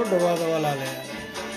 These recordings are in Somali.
soo dhawaada walaalayaal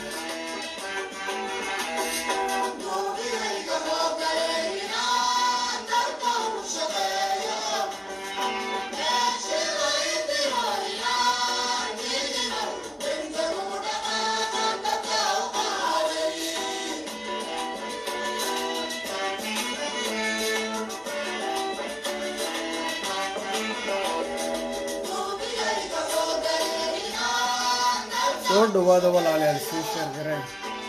soo dhawaada walaalayaal sii sheer gareen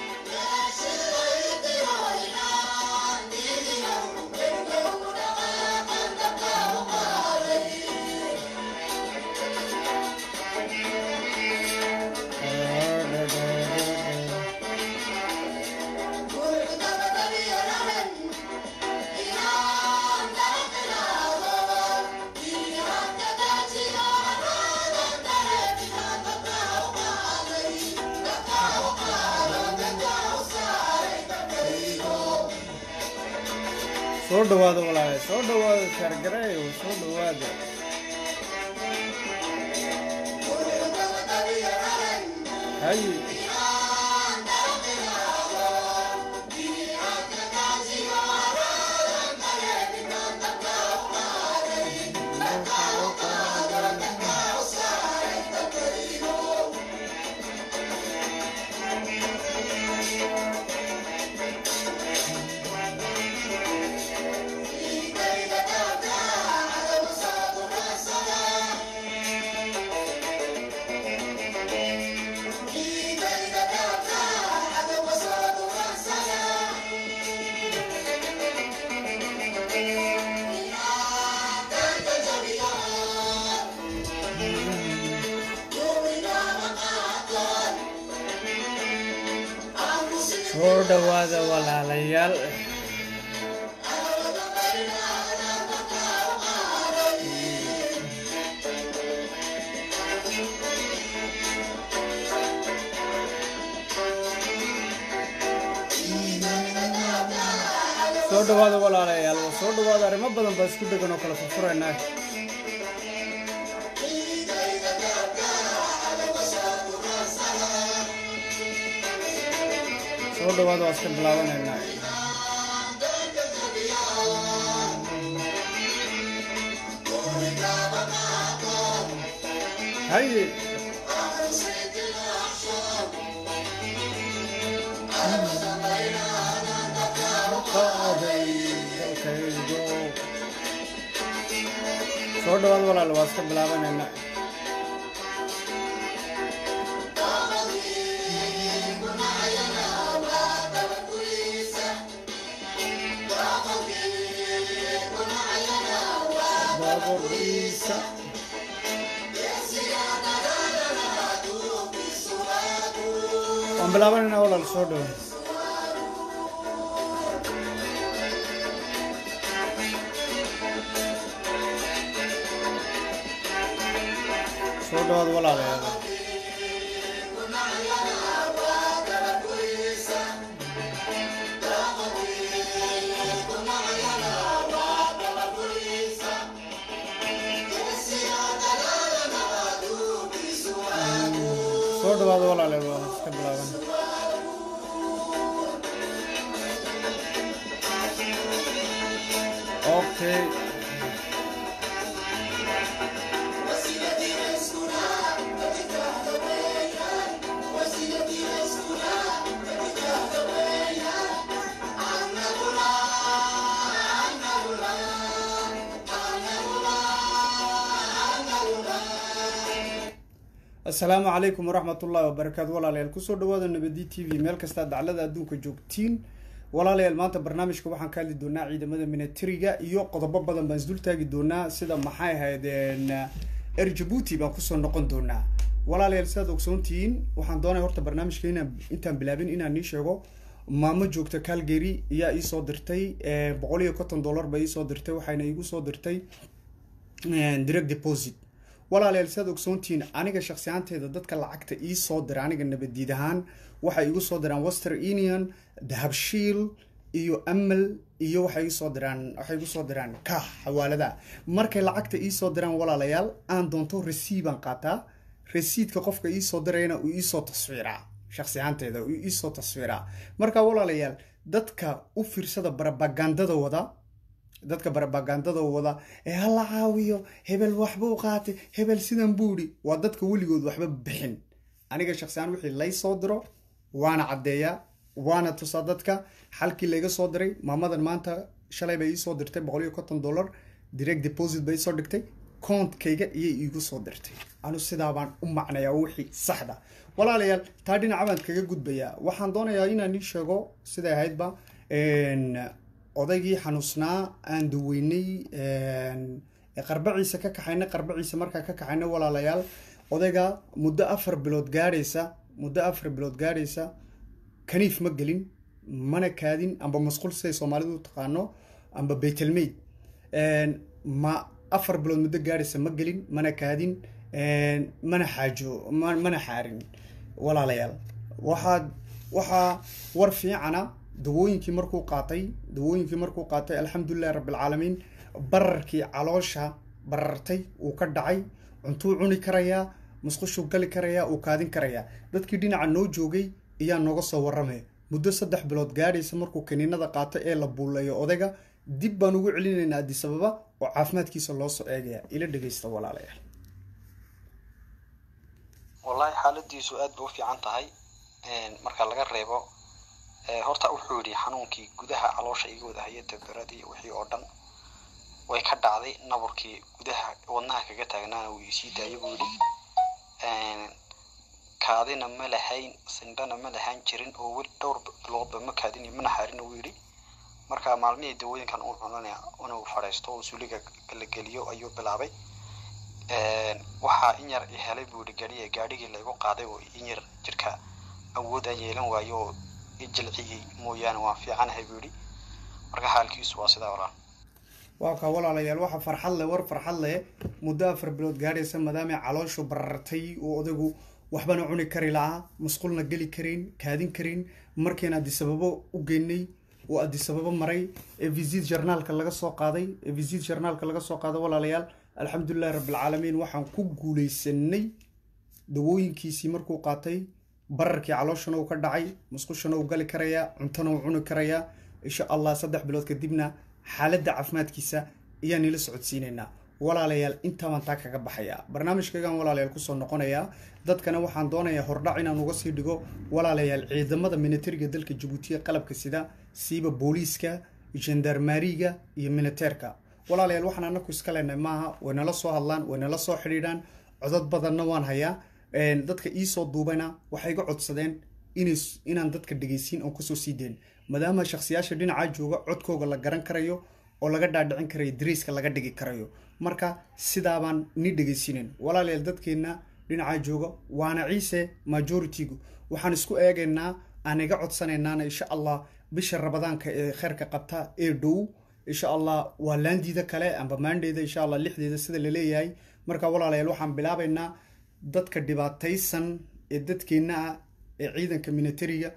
soo dhawaada walaalayaal soo dhawaada sheer gareeyo soo dhawaada hay soo dhawaada walaalayaal soo dhawaada walaalayaal soo dhawaada arrimo badan baa isku dhegan oo kala furfuraynaa soo dhawaada waa iska bilaabanaynaa haye soo dhawaada walaal waa iska bilaabanaynaa baabuurkiisa waan bilaabanaynaa walaal soo dhawaada soo dhawaada walaalayaal soo dhawaada walaalayaal waa iska bilaaban okay asalaamu calaykum waraxmat ullahi wabarakaatu walaalayaal kusoo dhawaada nabadi t v meel kastaa daclada adduunka joogtiin walaalayaal maanta barnaamijka waxaan ka hadli doonaa ciidamada minatariga iyo qodobo badan baan isdul taagi doonaa sida maxay ahayd er jabuuti baan kusoo noqon doonaa walaalayaal sidaad ogsoontihiin waxaan doonaya horta barnaamijka inaan intaan bilaabin inaan nii sheego maamo joogta calgary ayaa iisoo dirtay boqol iyo konton dollar ba iisoo dirtay waxayna iigu soo dirtay direct deposit walaalayaal sidaad ogsoontihiin aniga shaksi ahaanteeda dadka lacagta ii soo dira aniga nabadiid ahaan waxay igu soo diraan wester union dahabshiil iyo amal iyo waxay igu soo diraan waxay igu soo diraan kah xawaalada markay lacagta ii soo diraan walaalayaal aan doonto resiibaan qaataa resiidka qofka iisoo dirayna uu iisoo taswiiraa shaksi ahaanteeda uu iisoo taswiiraa marka walaalayaal dadka u fiirsada barabagandada wada dadka barabagandada wada ee hala caawiyo hebel waxbuu qaatay hebel sidan buu idhi waa dadka weligood waxba bixin aniga shaksiaan wixii lay soo diro waana caddeeyaa waana tusaa dadka xalkii layga soo diray maamadan maanta shalay bay iisoo dirtay boqol iyo konton dollar direct deposit bay isoo dhigtay countkayga iyay iigu soo dirtay anu sidaa baan u macnayaa wixii saxda walaalayaal taa dhinaca baan kaga gudbayaa waxaan doonayaa inaan ii sheego siday ahaydba odaygii xanuusnaa aan daweynay qarbaciisa ka kaxayna qarbaciisa markaa ka kaxayna walaalayaal odayga muddo afar bilood gaadhaysa muddo afar bilood gaadhaysa kaniif ma gelin mana kaadin amba masquul siday soomaalidu u taqaano amba baytelmeyd ma afar bilood muddo gaadhaysa ma gelin mana kaadin mana xaajo mana xaarin walaalayaal waxaa waxaa war fiicana dawooyinkii markuu qaatay dawooyinkii markuu qaatay alxamdulilahi rabbilcaalamiin bararkii caloosha barartay uu ka dhacay cuntuu cuni karayaa musqushuu gali karayaa uu kaadin karayaa dadkii dhinaca noo joogay ayaa nooga soo warramaya muddo saddex bilood gaadhaysa markuu kaniinada qaato ee la buuleeyo odayga dib baan ugu celinaynaa adisababa oo caafimaadkiisa loo soo eegaya ila dhegaysta walaalayaal wallaahi xaaladiisu aad bay u fiican tahay marka laga reebo horta wuxuu yidhi xanuunkii gudaha caloosha iga wada hayay daberadii wixii oo dhan way ka dhacday naburkii gudaha wadnaha kaga taagnaana wuu isii daayay buu yidhi kaadina ma lahayn sindhana ma lahaan jirin oo weli dhowr biloodba ma kaadin mana xaarin wuu yidhi marka maalmihii dawooyinkan uu cunanaya inuu fadhiisto oo suliga la geliyo ayuu bilaabay waxaa in yar helay buu yidhi gaadhiga gaadhigii laygu qaaday oo in yar jirka awoodaan yeelan waayo oo ijilciyey mooyaane waan fiicanahay buu yidhi marka xaalkiisu waa sidaa walaal waa kaa walaalayaal waxa farxad leh war farxad leh muddo afar bilood gaadhaysa maadaamay calooshu barartay oo odaygu waxbana cuni kari lahaa musqulna geli karin kaadin karin markiina adisababo u geynay oo adisababo maray ee visit journaalka laga soo qaaday ee visit journaalka laga soo qaaday walaalayaal alxamdulilahi rabbilcaalamiin waxaan ku guulaysanay dawooyinkiisii markuu qaatay bararkii calooshana uu ka dhacay musqushana uu gali karayaa cuntana uu cuni karayaa insha allah saddex bilood kadibna xaaladda caafimaadkiisa ayaan ila socodsiinaynaa walaalayaal intaabaan taa kaga baxayaa barnaamijkaygaan walaalayaal kusoo noqonayaa dadkana waxaan doonayaa hordhac inaan uga sii dhigo walaalayaal ciidamada militariga dalka jabuutiya qalabka sida siiba booliiska gendarmariga iyo militeerka walaalayaal waxaan anaku iska leenahay maaha waynala soo hadlaan waynala soo xidhiidhaan codod badanna waan hayaa dadka iisoo duubayna waxay iga codsadeen inaan dadka dhegaysiin oon kusoo sii deen maadaama shakhsiyaasha dhinacaa jooga codkooga la garan karayo oo laga dhaadhicin karayo dariiska laga dhigi karayo marka sidaabaan ni dhegaysiinen walaalayaal dadkeenna dhinacaa jooga waana ciise majoritigu waxaan isku eegaynaa aan iga codsanaynaana insha allah bisha rabadaanka ee kheyrka qabta ee dhow insha allah waa laandiida kale amba maandheeda insha allah lixdeeda sida la leeyahay marka walaalayaal waxaan bilaabaynaa dadka dhibaataysan ee dadkeenna ah ee ciidanka militariga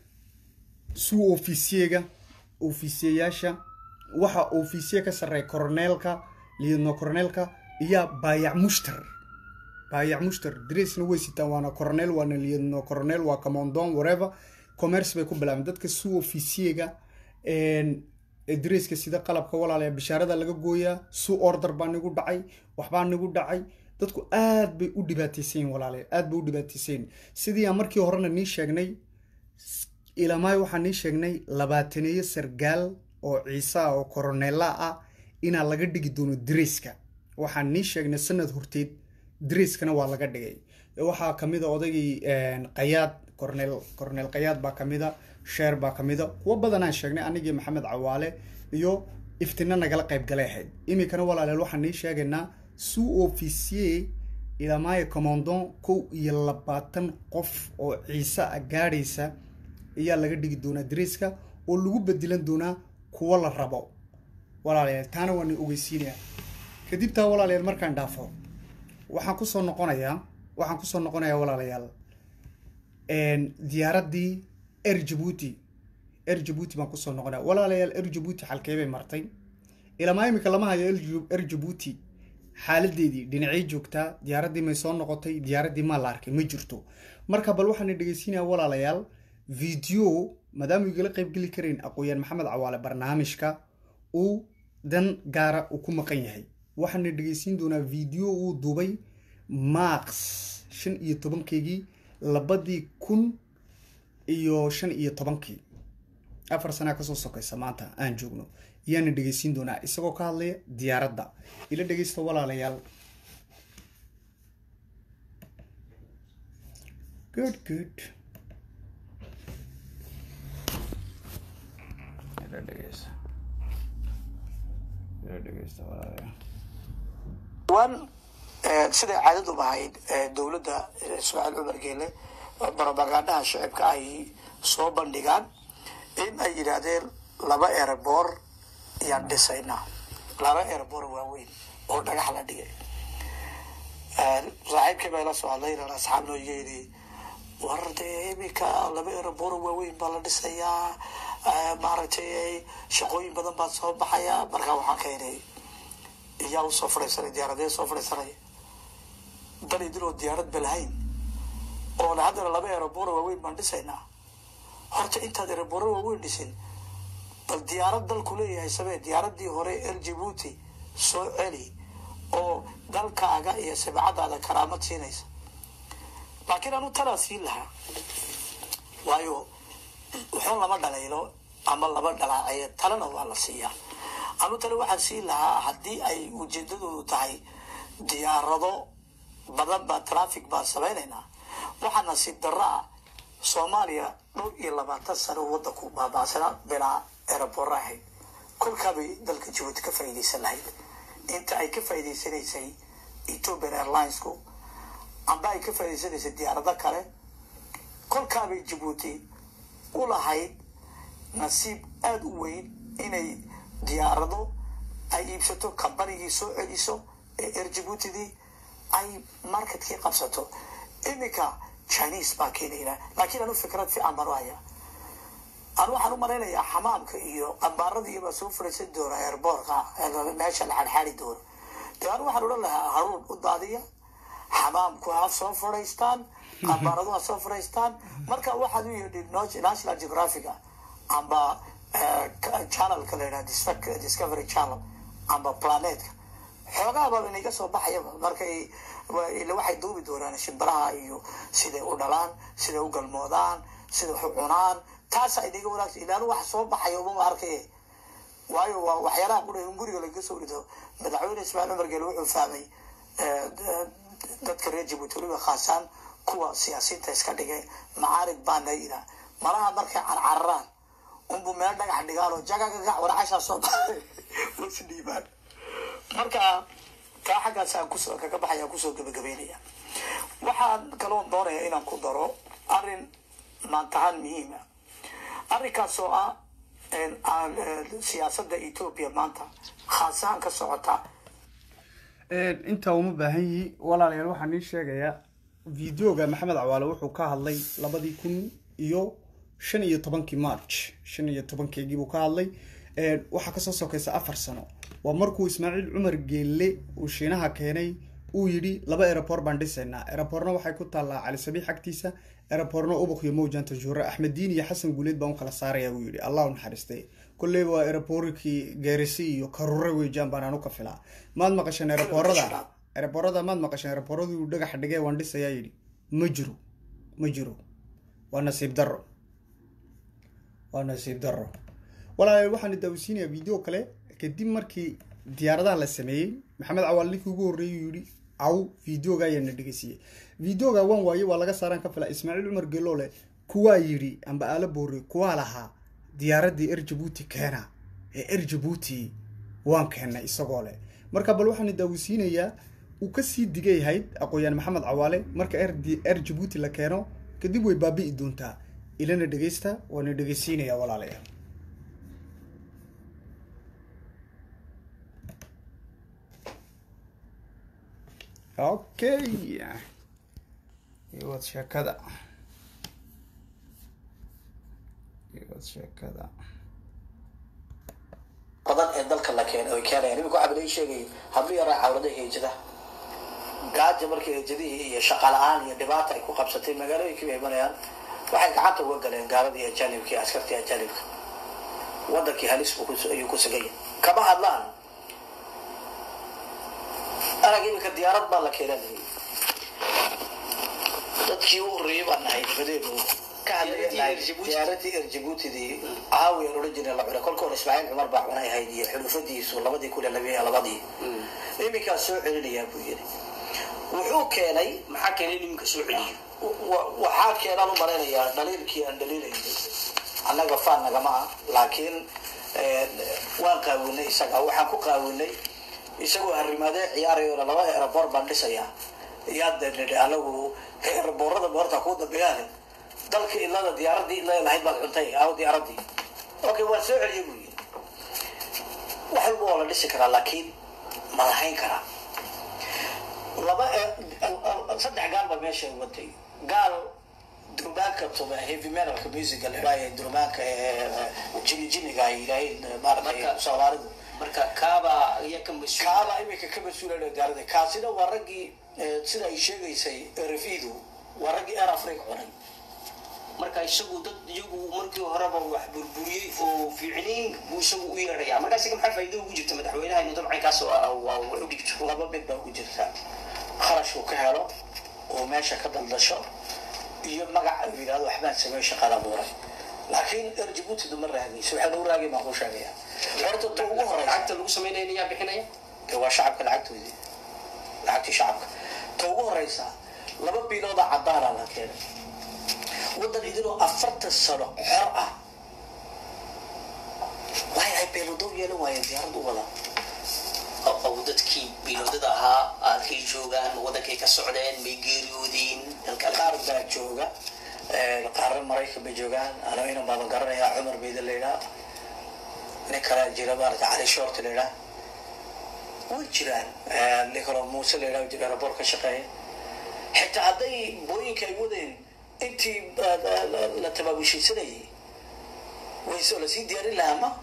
suu ofisiyega ofisiyayaasha waxa ofisiye ka sarreeya coroneelka liidno coroneelka iyo baayac mushtar baayac mushtar dresna way sitaan waana coronel waana liidno coronel waa commandon whatever commerce bay ku bilaabeen dadka suu ofisiyega dreska sida qalabka walaalaya bishaarada laga gooyaa suu order baa nigu dhacay waxbaa nigu dhacay dadku aad bay u dhibaataysayin walaalayaal aad bay u dhibaataysayin sidii aan markii horena nii sheegnay ilamaay waxaan nii sheegnay labaataneeyo sargaal oo ciise ah oo koroneela ah inaa laga dhigi doono dreska waxaan nii sheegnay sanad horteed dreskana waa laga dhigay waxaa kamid a odaygii qayaad cornel cornel qayaad baa kamid a sheer baa kamid a kuwo badanaan sheegnay anigii maxamed cawaale iyo iftina nagala qayb galay ahayd iminkana walaaleel waxaan nii sheegaynaa suu ofisiye ilamaayo commandon kow iyo labaatan qof oo ciise ah gaadhaysa ayaa laga dhigi doonaa dreska oo lagu bedilan doonaa kuwo la rabo walaalayaal taana waana ogeysiinaya kadib taa walaalayaal markaan dhaafo waxaan kusoo noqonayaa waxaan kusoo noqonayaa walaalayaal diyaaraddii er jabuuti er jabuuti baan kusoo noqonaya walaalayaal er jabuuti xalkee bay martay ilamaa imika lama hayo er jabuuti xaaladeedii dhinacay joogtaa diyaaraddii may soo noqotay diyaaraddii maa la arkay ma jirto marka bal waxaana dhegeysiinaya walaalayaal video maadaama igala qaybgeli karayn aqooyaan maxamed cawaale barnaamijka uu dan gaara uu ku maqan yahay waxaana dhegeysiin doonaa video uu dubay max shan iyo tobankeygii labadii kun iyo shan iyo tobankii afar sanaa kasoo sokaysa maanta aan joogno ayaana dhegeysiin doonaa isagoo ka hadlaya diyaaradda ila dhegeysta walaalayaal good good ila dhegeysta ila dhegeysta walaalayaal wan siday caadadu ahayd dowladda ismaaciil cumar geele barobagandhaha shicibka ay soo bandhigaan in ay yidhaahdeen laba erebor ayaan dhisaynaa laba erebor waaweyn oo dhagax la dhigay saaxiibkii baa ila soo hadlay inaan asxaab noo yeeli war dee iminka laba erebor waaweyn baa la dhisayaa maaragtay shaqooyin badan baa soo baxaya markaa waxaan ka helay iyaa usoo fadhiisanay diyaaradee soo fadhiisanay dan idinoo diyaarad ba lahayn oona haddana laba ereboro waaweyn baan dhisaynaa horta intaad ereboro waaweyn dhisin bal diyaarad dalku leeyahay samee diyaaradii hore el jibuuti soo celi oo dalkaaga iyo sibcadaada karaamad siinaysa laakiin anu talaa siin lahaa waayo wuxuu lama dhalaylo ama laba dhalaacaye talena waa la siiyaa anu tale waxaan siin lahaa haddii ay ujeedadoodu tahay diyaarado badan baa traffic baan samaynaynaa waxaa nasiib darro ah soomaaliya dhowr iyo labaatan sano wadanku baaba'sanaa bilaa erebora ahayd kolkaabay dalka jabuuti ka faa'iidaysan lahayd inta ay ka faa'iidaysanaysay ethiopian airlinesku amba ay ka faa'iidaysanaysay diyaarado kale kolkaabay jabuuti u lahayd nasiib aada u weyn inay diyaarado ay iibsato kambanigii soo celiso ee air jabuutidii ay marketkii qabsato iminka chinese baa keenayna laakiin anu fikrad fiican baan u hayaa anu waxaan u malaynayaa xamaamka iyo qambaaradii baa soo fadhiisan doona airboortka meesha la xadxaadi doono dee anu waxaan odhan lahaa haruun u daadiya xamaamku ha soo fadhiistaan qambaaradu ha soo fadhiistaan marka waxaad u yidhi national geographica amba channelka la yidhaha discovery channel amba planetka xoogaaba inaga soo baxayaba markay ila waxay duubi doonaan shimbiraha iyo siday u dhalaan siday u galmoodaan siday wax u cunaan taasa inaga wanaagsan ilaanu wax soo baxayo mama arkay waayo waa waxyaalaha qura in guriga lagaga soo dhido madaxweyne ismaaciil cumar geele wuxuu fahmay dadka reer jabuuti weliba khaasaan kuwa siyaasiyiinta iska dhigay macaarig baana yidhaa malaha markay carcararaan unbu meel dhagax dhigaan oo jagagagax warcashaa soo baxay wasi dhiibaan marka taa xaggaas aan kusoo kaga baxaya kusoo gabagabeynaya waxaan kaloo doonaya inaan ku daro arrin maantahaan muhiima arrinkaas oo ah siyaasadda ethoopia maanta khaasahaan ka socota intaa uma baahan yihi walaalayaal waxaan ii sheegayaa videoga maxamed cawaale wuxuu ka hadlay labadii kun iyo shan iyo tobankii march shan iyo tobankeygii buu ka hadlay waxaa kasoo sokaysa afar sano waa markuu ismaaciil cumar geelle uu shiinaha keenay uu yidhi laba erebor baan dhisaynaa ereborna waxay ku taallaa cali sabiix agtiisa ereborna ubuk iyo mowjan tajuure axmed diin iyo xasan guuleed baan u kala saaraya buu yidhi allah u naxariistay kolleyba waa ereborikii geerisi iyo karure weejaan baan anu ka filaa maad maqasheen ereborada ereborada maad maqasheen ereboradu uu dhagaxa dhigay waan dhisayaa yidhi ma jiro ma jiro waa nasiib darro waa nasiib darro walaalayaal waxaan daawisiinayaa video kale kadib markii diyaaradaha la sameeyey maxamed cawaal ninkii ugu horreeyay yidhi caw videoga ayaana dhegeysiiyey videoga waan waaye waa laga saaraan ka fila ismaaciil cumar geloole kuwaa yidhi amba aala boore kuwaa lahaa diyaaraddii er jabuuti keena ee er jabuuti waan keennay isagoo leh marka bal waxaan daawisiinayaa uu kasii digayahayd aqooyaan maxamed cawaale marka er jabuuti la keeno kadib way baabi'i doontaa ilana dhegeysta waana dhegeysiinayaa walaalayaal okay iwad sheekada iwad sheekada badan ee dalka la keen ay keenayaan imika waxaa balay sheegay hablo yaraa cawrada heejada gaaja markii heejadihii iyo shaqa la-aan iyo dhibaata ay ku qabsatay magaalooyinkii bay imanayaan waxay gacanta uga galeen gaaladii ajaanibkii askartii ajaanibka wadankii halis buu ku- ayuu ku sugaya kama hadlaan arag imika diyaarad baa la keenanayay dadkii u horreeyay baan nahay dabadeedu ka hadlaynahay diyaaradii erjibutidii caawi aan odhan jirnay la cunay kolka hore ismaaciil cumar baa cunay ahayd iyo xulufadiisu labadii kun iyo labiyo labadii iminkaa soo celinayaa buu yidhi wuxuu keenay maxaa keenay in iminka soo celiyo wa- waxaa keenaan u malaynayaa dhaliilkii aan dhaliilaynay annaga faan nagama ah laakiin eh, waan qaawinay isaga waxaan ku qaawinay isagoo arrimaadee ciyaarayona laba eeraboor baan dhisayaa yaad nidhi anagu eeraboorada boorta kuu dambeeyaane dalka ilada diyaaradii ilada lahayd baad cuntay aw diyaaradii okay waan soo celiyay buu yidhi wax walba waa la dhisi karaa laakiin ma lahayn karaa laba saddex gaal baa meesha watay gaal durbaanka tuba heavy metalka musica la idhaayo durbaanka jini jiniga ay yidhaaheen maaragtay Marka- soomaalidu marka kaaba ayaa ka mas-uul kaaba imika ka mas-uulana gaarada kaasina waa raggii eh, sida ay sheegaysay rfidu waa raggii air africa cunay marka isagu dad iyagu markii horeba wax burburiyey oo fiicnayn buu isagu u yeedhaya marka isaga maxaa faa'iido ugu jirta madaxweynaha inuu dabcan kaas waa wax u dhigto laba mid baa ugu jirta kharash uu ka helo oo meesha ka daldasho iyo magac uu yidhahdo waxbaan sameey shaqada abuuray laakiin er jibuutidu ma raadayso waxaa lagu raagay baan kuu sheegaya horta ta ugu horeysa lacagta lagu samaynaya ayaa bixinaya dee waa shacabka lacagtoodii lacagtii shacabka ta ugu horeysa laba biilooda cadaana la keenay waddan idinoo afartan sano xor ah waay ay beelodow yeelan waayeen diyaarad u wada oo oo dadkii biloodada ahaa halkay joogaan wadankay ka socdeen may geeriyoodeen halka qaar baa jooga eh, qaarna maraykan bay joogaan ano inan baaban garanayaa cumar beyda la yidhaa nin kalaa jira maarata cali short la yidhaa way jiraan Eh, nin kaloo muuse la yidhaa jira aeroboort ka shaqeeya xitaa hadday booyinka ay wadeen intii eh, la- la- la tabaabushiisanayay waysoo lasii diyaarin lahaa ma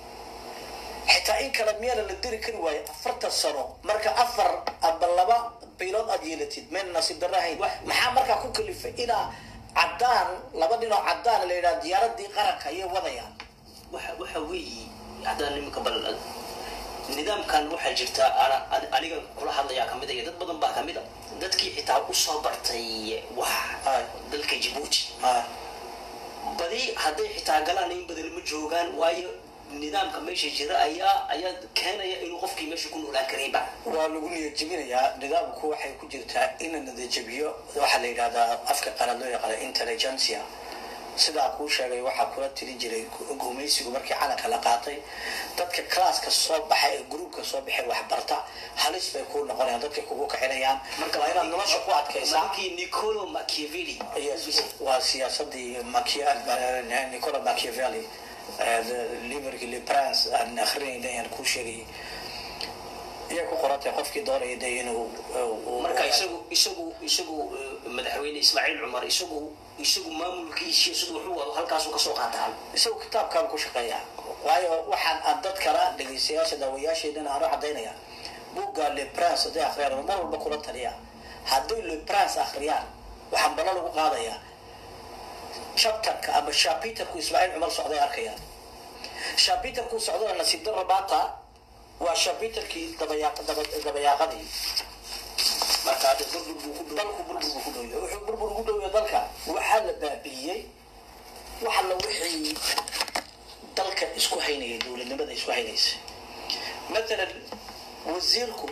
xitaa in kale miyaana la diri kari waayo afartan sano marka afar aba laba bilood aad yeelatid mayna nasiib darro ahayn maxaa markaa ku kalifay inaa caddaan laba nin oo caddaan la yidhaha diyaaradii qaranka ayay wadayaan waxa waxa weeye haddaan iminka bal nidaamkan waxaa jirta ana an- aniga kula hadlayaa kamid a iyo dad badan baa kamid a dadkii xitaa usoo bartay wax Ay. dalka jibuuti Ah, badi hadday xitaa galaan in badan ma joogaan waayo nidaamka meesha jira ayaa ayaa keenaya inuu qofkii meesha ku noolaan karayba waa lagu niyad jebinayaa nidaamku waxay ku jirtaa in la nadajabiyo waxaa la yidhahdaa afka qalaad loo yaqaana intelligencia sidaa kuu sheegay waxaa kula tiri jiray gu- gumaysigu markii calanka la qaatay dadka classka soo baxa ee gruupka soo baxay waxbarta halis bay kuu noqonayaan dadkay kugu kaxinayaan marka waa inaad nolosha ku adkaysaa markii nicolo machiavelli Yes, waa siyaasadii Machia- nicola machiavelli eh, the- liberty le prince aan akrinayna ayaan kuu sheegayay iyay ku qorantay qofkii doonaya de inuu eh, uu- marka isagu isagu isagu eh, madaxweyne ismaaciil cumar isagu isagu maamulkiisiyo siduu wuxuu wado halkaasuu kasoo qaataa isagu kitaabkaan ku shaqeeya waayo waxaan aan dad kala dhegaystayaasha daawayaasheedana aanu cadaynaya buugga le prince hadday akhriyaan mar walba kula taliya hadday le prince akhriyaan waxaan balo lagu qaadayaa chapterka ama shapiterku ismaaciil cumar socday arkayaan shapiterku socdana nasiib darra maanta waa shapiterkii dabayaaq daba- dabayaaqadii marka hadda burbur buu ku dhow dalku burbur buu ku dhowya wuxuu burbur ugu dhowya dalka waxaa la baabi'iyey waxa la wixii dalka isku haynayay dowladnimada isku haynaysa matalan wasiirku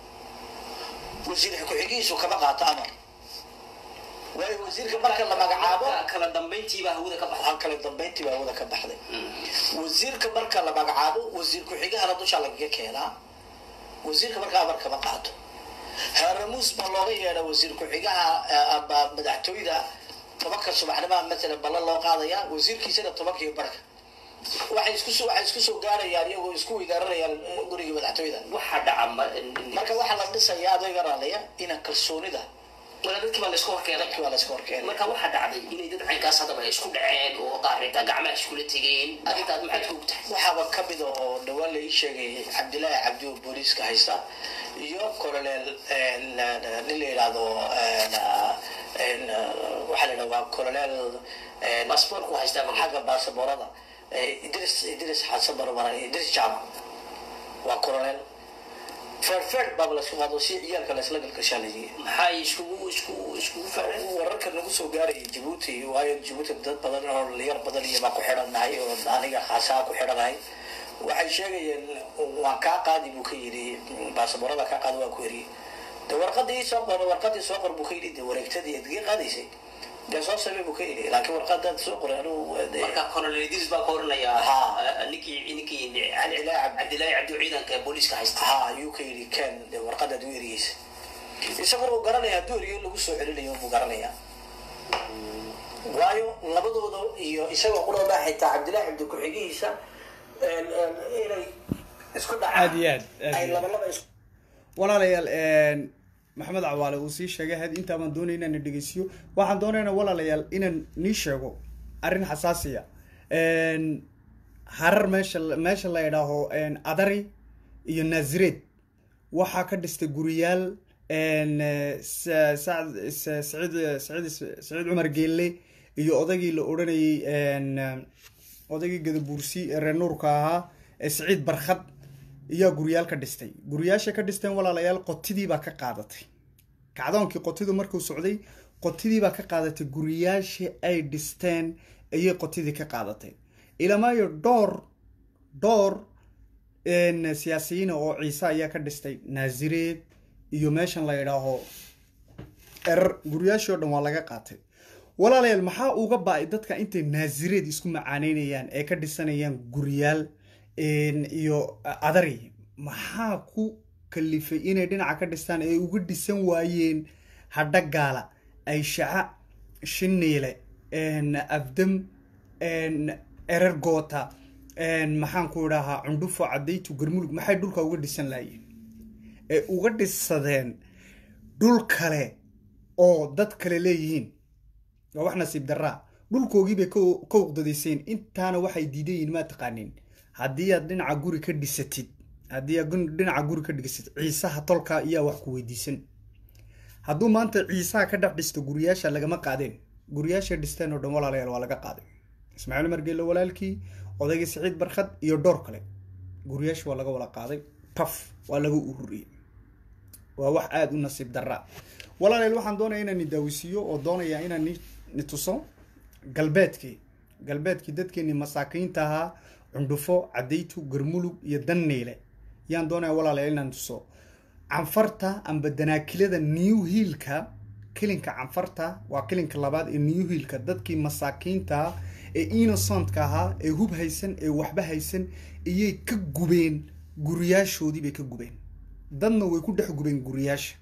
wasiir ku-xigihiisu kama qaato amar waayo wasiirka marka la magacaabo Marka kala dambayntiibaa hawada ka baxda waxaa kale dambayntii baa wada ka baxday wasiirka marka la magacaabo wasiir ku-xigahana dusha lagaga keenaa wasiirka marka amar kama qaato haaramuus baa looga yeedha wasiir ku-xigaha eh, ama madaxtooyda tobanka subaxnimaha matalan balla loo qaadaya wasiirkiisana tobanka iyo barka waxay isku soo waxay isku soo gaarayaan iyagoo isku weydaaranayaan eh, guriga madaxtooyda waxa dhaca ma- marka waxaa la dhisayaa adoo iga raalaya ina kalsoonida wala dadkii baa laysku horkeenay dadkii waa la iska horkeenay marka waxaa dhacday inay dad caynkaas haddaba ay isku dhaceen oo qaar xitaa gacmaha iskula tegeen arrintaas maxaad ka ogtahay waxaaba ka mid ah oo dhawaan la ii sheegay cabdilaahi cabdi oo booliiska haysta iyo colonel nin la yidhaahdo waxaa la yidhahda waa colonel baasboorku haystaa ma xagga baasaboorada idris idris xasan barbaran idris jam waa colonel feerfeer baaba laisku qaado si ciyaalka laisla galgashaalayiye maxay iskugu isku iskugu fareen wararka nagu soo gaaraya jabuuti waayo jabuuti dad badan oo dhalinyar badan iyo baa ku xidhannahay oo aniga khaasaa ku xidhanahay waxay sheegayeen waan kaa qaadi buu ka yidhi baasaboorada kaa qaadi waa ku eriyey de warqadii soo qor warqadii soo qor buu ka yidhi de wareegtadii adgee qaadaysay dee soo samey buu ka yidhi laakiin warqadaad soo qoray anuu marka colonel idris baa ka oranayaa Ha. ninkii ninkii Cabdilaahi Cabdi. cabdilaahi cabdi oo ciidanka booliiska haysta ha ayuu ka yidhi ken de warqadaad u eriyeysa isaguna uu garanaya hadduu eriyo in lagu soo celinayo buu garanaya waayo labadooda iyo isagoo qurada xitaa cabdillahi cabdi ku-xigihiisa inay isku Aad iyo aad, dhacaan aad ay iyo aad. labalaba isku walaalayaal maxamed cawaale uu sii sheegay had intaa baan doonay inaan dhegeysiyo waxaan doonaynaa walaalayaal inaan nii sheego arrin xasaasiya harar meesha meesha la idhaaho adari iyo naazireed waxaa ka dhistay guriyaal Sa- Sacd- Sa- saciid saciid saciid cumar geelle iyo odagii la odhanayay odaygii gadabuursi ee reer nuurka ahaa ee saciid barkhad iyaa guryaal ka dhistay guryaasha ka dhisteen walaalayaal qotidii baa ka qaadatay kacdoonkii qotidu markuu socday qotidii baa ka qaadatay guryaashii ay dhisteen ayay qotidii ka qaadatay ilamaayo dhowr dhowr een, siyaasiyiina oo ciise ayaa ka dhistay naasireed iyo meeshan la yidhaaho erar guryaashii oo dhan waa laga qaatay walaalayaal maxaa uga ba-ay dadka intay naasireed isku macaaneynayaan ee ka dhisanayaan guryaal een, iyo adari maxaa ku kalifay inay dhinaca ka dhistaan ee uga dhisan waayeen hadhagaala ayshaca shiniile een, afdam een, erer goota een, maxaan ku idhahaa cundhufo cadaytu garmulug maxay dhulka uga dhisan laayeen ee uga dhisadeen dhul kale oo dad kale leeyihiin waa wax nasiib daraa dhulkoogii bay ka- ka uqdadayseen intaana waxay diidan yihiin maa taqaanin haddii aad dhinaca guri ka dhisatid haddii aad gun- dhinaca guri ka dhigatid ciisaha tolka iyaa wax ku weydiisan hadduu maanta ciisaha ka dhex dhisto guriyaasha lagama qaadeen guriyaasha dhisteen oo dhan walaalayaal waa laga qaaday ismaaciil margeelle walaalkii odaygii siciid barkhad iyo dhowr kale guriyaasha waa laga wada qaaday taf waa laga ururiyey waa wax aada u nasiib daraa walaalayaal waxaan doonaya inaan ni daawisiiyo oo doonaya inaan ni ni tuso galbeedkii galbeedkii dadkeenii masaakiinta ahaa cundhufo cadaytu garmulug iyo danniile yaan doonaya walaalayaal inaan tuso canfarta amba danaakilada new hiilka kilinka canfarta waa kilinka labaad ee new hiilka dadkii masaakiinta ah ee innocentka ahaa ee hub haysan ee waxba haysan iyay ka gubeen guriyaashoodii bay ka gubeen dadna way ku dhex gubeen guriyaasha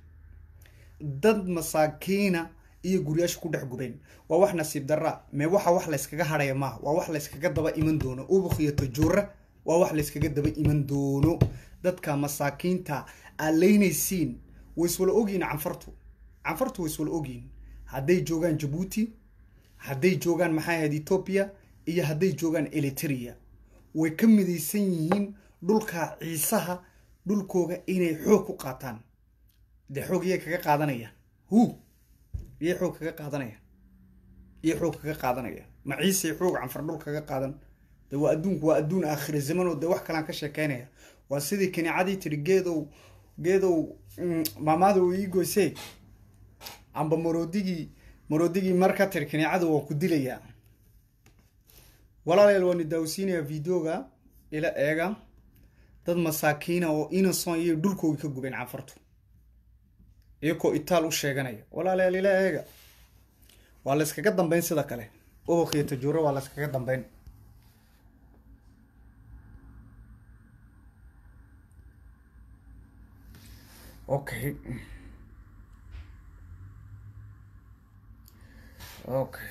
dad masaakiina iyo guryaasha ku dhex gubeen waa wax nasiib daraa mee waxa wax layskaga hadhaya maaha waa wax layskaga daba iman doono ubuk iyo tajuura waa wax layskaga daba iman doono dadka masaakiinta aad leynaysiin way iswala ogyihin canfartu canfartu way iswala ogyihin hadday joogaan jabuuti hadday joogaan maxay ahayd etoobiya iyo hadday joogaan eliteria way ka midaysan yihiin dhulka ciisaha dhulkooga inay xoog ku qaataan dee xoog iyay kaga qaadanayaan hu iyay xoog kaga qaadanayaan iyay xoog kaga qaadanayaan ma ciisay xoog canfar dhul kaga qaadan de waa adduunku waa adduun aakhira zaman oo dee wax kalaan ka sheekeynaya waa sidii kanicadii tiri geedow geedow mm, maamaada uu ii goysee amba maroodigii maroodigii mar ka tiri kanicadu waan ku dilayaa walaalayaal waan daawsiinayaa videoga ila eega dad masaakiina oo innocent iyo dhulkoogii ka gubeen canfartu iyakoo itaal u sheeganaya walaalayaal ila eega waa la iskaga dambeyn sida kale ubuk iyo tajuuro waa la iskaga dambeyn okay okay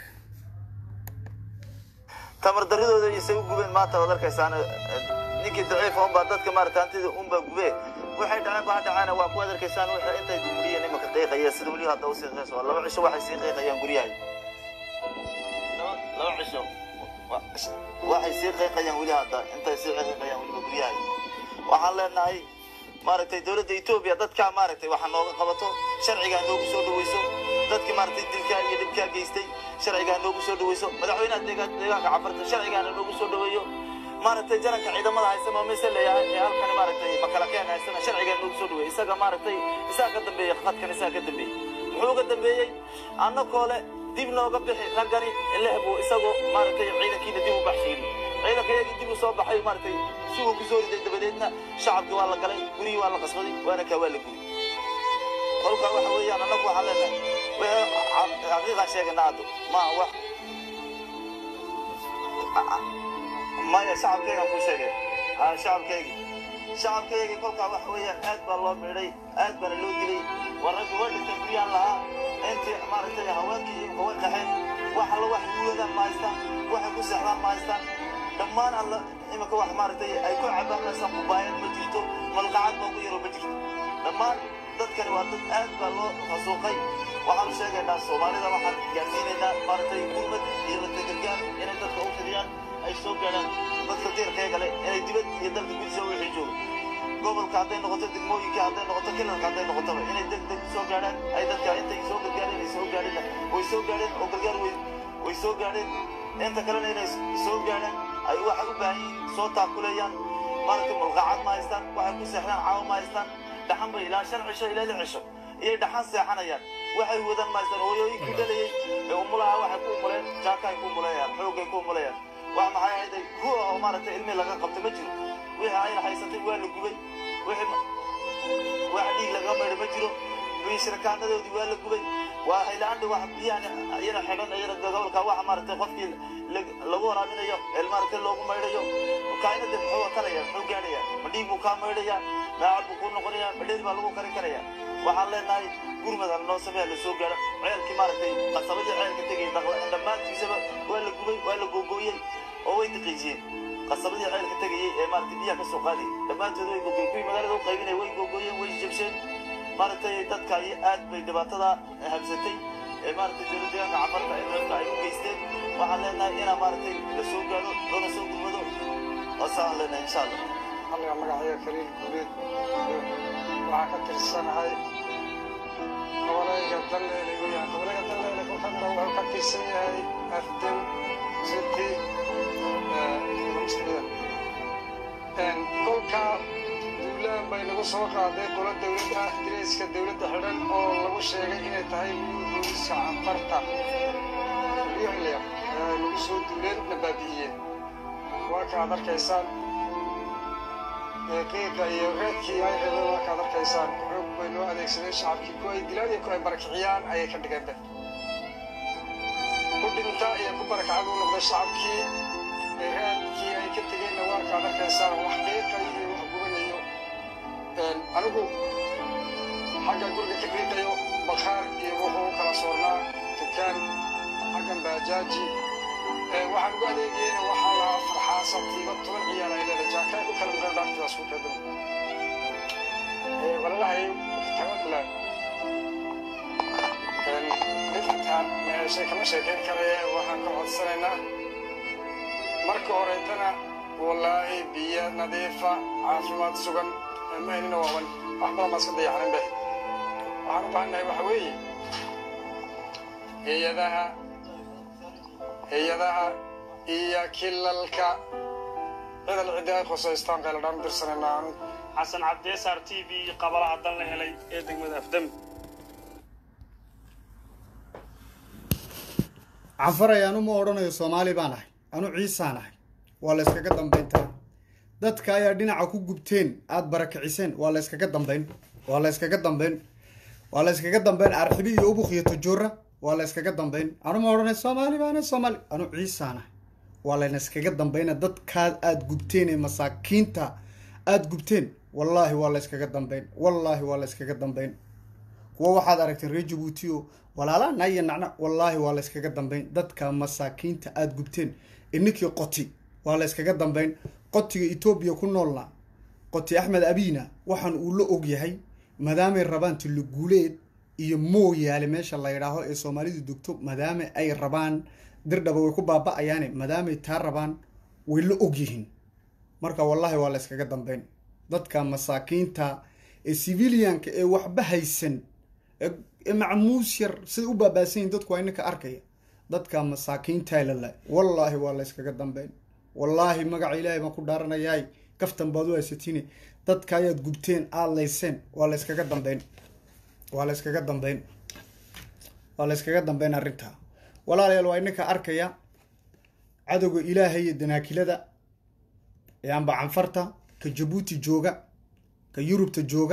tamar daridooda isay u gubeen maanta waad arkaysaan ninkii daciifa unbaa dadka maarata hantida unbaa gubee waxay dhaceen baa dhacaana waa ku adarkaysaan wixii intay dumuriyeen imanka qiiqaya sida weli hadda usii qiiqayso waa laba cisho waxay sii qiiqayaan guryahay laba laba cisho wa- waxay sii qiiqayaan weli hadda intay sii qiiqayaan weliba guryahay waxaan leenahay maaragtay dowladda etoobiya dadkaa maaragtay waxa nooga qabato sharcigaa noogu soo dhaweyso dadkii maaragtay dilkaa iyo dhibkaa geystay sharcigaa noogu soo dhaweyso madaxweynaha deegaan- deegaanka cafarta sharcigaana noogu soo dhaweeyo maaragtay jaranka ciidamada haysa ma mise leeyahay ee halkani maaragtay makalakeen haysana sharcigaa noogu soo dhaweeyey isaga maaragtay isaa ka dambeeyey qadkan isaa ka dambeeyey muxuu ka dambeeyey annakoo le dib nooga bixi raggani lehbu isagoo maaragtay ciidankiina dib u baxshiiri ciidanka iyagii dib u soo baxay maaragtay suguu ku soo riday dabadeedna shacabkii waa la galay gurigii waa la qasbaday waana kaa waa la guri kolkaa waxa weeyaan annagu waxaan leenahay wixii xaqiiqaan sheegana haddo ma wax maya shacabkaygaan kuu sheegay ha shacabkaygii shacabkaygii kolkaa waxa weeyaan aad baa loo midhay aad baana loo dilay war raggi waa dhintay guryaan lahaa intii maaragtay haweenkii iyo kawa qaxeen wax alla wax guuladaan ma haystaan waxay ku seexdaan ma haystaan dhammaan alla iminka wax maaragtay ay ku cabaan meesaan kubaayad ma jirto malqacad baa ugu yaro ma jirto dhammaan dadkani waa dad aad baa loo xasuuqay waxaanu sheegaynaa soomaalida waxaan gaarsiinaynaa maaragtay gurmad iyo latagargaar inay dadka u fidiyaan ay soo gaadhaan dadka diirkayga leh inay dibad iyo dalka gudiisa wixii jooga gobolka hadday noqoto degmooyinka hadday noqoto kilalka hadday noqotaba inay deg deg soo gaadhaan ay dadka intay soo gargaareen ay soo gaadheen way soo gaadheen oo gargaar way way soo gaadheen inta kalena inay soo gaadhaan ay waxay u baahan yihiin soo taakuleeyaan maaragtay mulqacad ma haystaan waxay ku seexdaan caawa ma haystaan dhaxan bay ilaa shan cisho ilaa lix cisho iyay dhaxan seexanayaan waxay wadaan ma haystaan hooyooyinkii dhalayay ee umulaha waxay ku umuleen jaakaay ku umuleeyaan xoogay ku umuleeyaan wax maxay ahayday kuwa oo maaragtay ilmi laga qabta ma jiro wixii ayna haysatay waa la gubay wixii ma- wax dhiig laga maydho ma jiro biishirakaanadoodii waa la gubay waa haylaandhi wax biyahan iyana xidhan iyana gobolka waxa maaragtay qofkii lag- lagu waraabinayo ee maaragtay loogu maydhayo kainada muxuu watanaya muxuu gaadhaya ma dhiig buu kaa maydhaya maacad buu kuu noqonaya ma dheer baa lagu karin karaya waxaan leenahay gurmad aan noo sameeya la soo gaadho ceelkii maaragtay qasabadii ceelka tegay dhaqla- dhammaantiisaba waa la gubay waa la googooyey oo way daqiijiyeen qasabadii ceelka tegayey ee maaragtay biyaha ka soo qaadayay dhammaantood way googooyeen kuwii magaalada u qaybinaya way googooyeen way jabsheen maaragtay dadka ay aad bay dhibaatada habsatay ee maaragtay dowlad deegaanka cafarta ee dadka ay u geysteen waxaan leenahay inaa maaragtay la soo gaadho loona soo gurmado waasaan leenahay insha allah aniga magacayga kaliil guuleed waxaa ka tirsanahay gobolayga dalleele weyaan gobolayga dalleele kolkana wuxuu ka tirsan yahay afdow city kolka duulaan bay nagu soo qaaday qolo dowlad ah direyska dowladda xidhan oo lagu sheegay inay tahay liyu booliska canfarta yuxliya ay nagu soo duuleen na baabi'iyeen waa kaad arkaysaan qiiqa iyo reedkii ay rabeen waa kaad arkaysaan xoog bay loo adeegsadeen shacabkii ku ay dilaan iyo ku ay barakiciyaan ayay ka dhigeenbe ku dhinta iyo ku barakacad u noqday shacabkii reedkii ay ka tegeenna waa kaad arkaysaan wax qiiqayo iyo wax gubanayo anigu xagga guriga ka qiiqayo bakhaar iyo wuxuu u kala soornaa dukaan xaggan baajaaji waxaan ugu adeegayena waxaa lahaa farxaasa tiiba toban ciyaar ay leedahay jaakaay ku kala maqan dhaartidaas ku keedan walalahay tagadla intaan meeshay kama sheekayn karaye waxaan ka codsanaynaa marka horeetana wallaahi biyo nadiifa caafimaad sugan ma helina waaban wax badan baa iska dayaxanin be waxaan u baahannahay waxa weeye hay-adaha hay-adaha iyo kilalka cidal ciddi ay khusaystaan qayladhaan u dirsanaynaa anu xasan cabdeesaar t v qabalaha dan la helay ee degmada afdami canfaray anu ma odhanayo soomaali baan ahay anu ciisaan ahay waa la yskaga dambayntaa dadka ayaa dhinaca ku gubteen aada barakiciseen waa la yskaga dambayn waa la yskaga dambayn waa la yskaga dambayn arxibi iyo ubuk iyo tajoora waa la yskaga dambayn anu ma odhanayo soomaali baana soomaali anu ciisaan ahay waa layna iskaga dambayna dadkaad aada gubteen ee masaakiinta aada gubteen wallaahi waa la yskaga dambayn wallaahi waa la yskaga dambayn kuwa waxaad aragteen reer jabuuti oo walaalaa naya nacna wallaahi waa la yskaga dambayn dadka masaakiinta aada gubteen ininkii qoti waa la yskaga dambayn qotiga etoobiya ku noolna qoti axmed abiina waxaan uu la og yahay maadaamay rabaan tuliguuleed iyo mooyaale meesha la yidhaaho ee soomaalidu degto maadaama ay rabaan dirdhaba way ku baaba-ayaane maadaamay taa rabaan way la og yihiin marka wallahi waa la yskaga dambeyn dadka masaakiinta ee civilianka ee waxba haysan ee macmuus yar siday u baabaasan yihin dadku waa ininka arkaya dadka masaakiinta lala wallaahi waa la yskaga dambeyn wallaahi magaca ilaahay baan ku dhaaranayaay kaftan baad u haysatine dadka ayaad gubteen aad layseen waa la yskaga dambeyn waa la yskaga dambeyn waa la yskaga dambeyn arrintaa walaalayaal waa ininka arkaya cadowga ilaahay iyo danaakilada ee amba canfarta ka jabuuti jooga ka yurubta jooga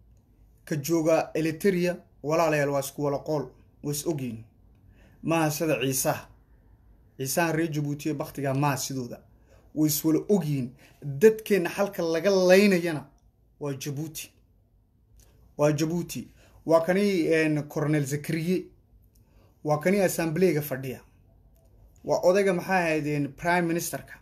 ka jooga eliteria walaalayaal waa isku wala qool waa is ogyihin maaha sida ciisaha ciisahan reer jabuuti ee baktiga maaha sidooda way is wala ogyihiin dadkeenna xalka laga laynayana waa jabuuti waa jabuuti waa kani coronel zakariye waa kani assambleega fadhiya waa odayga maxaa ahaydeen prime ministerka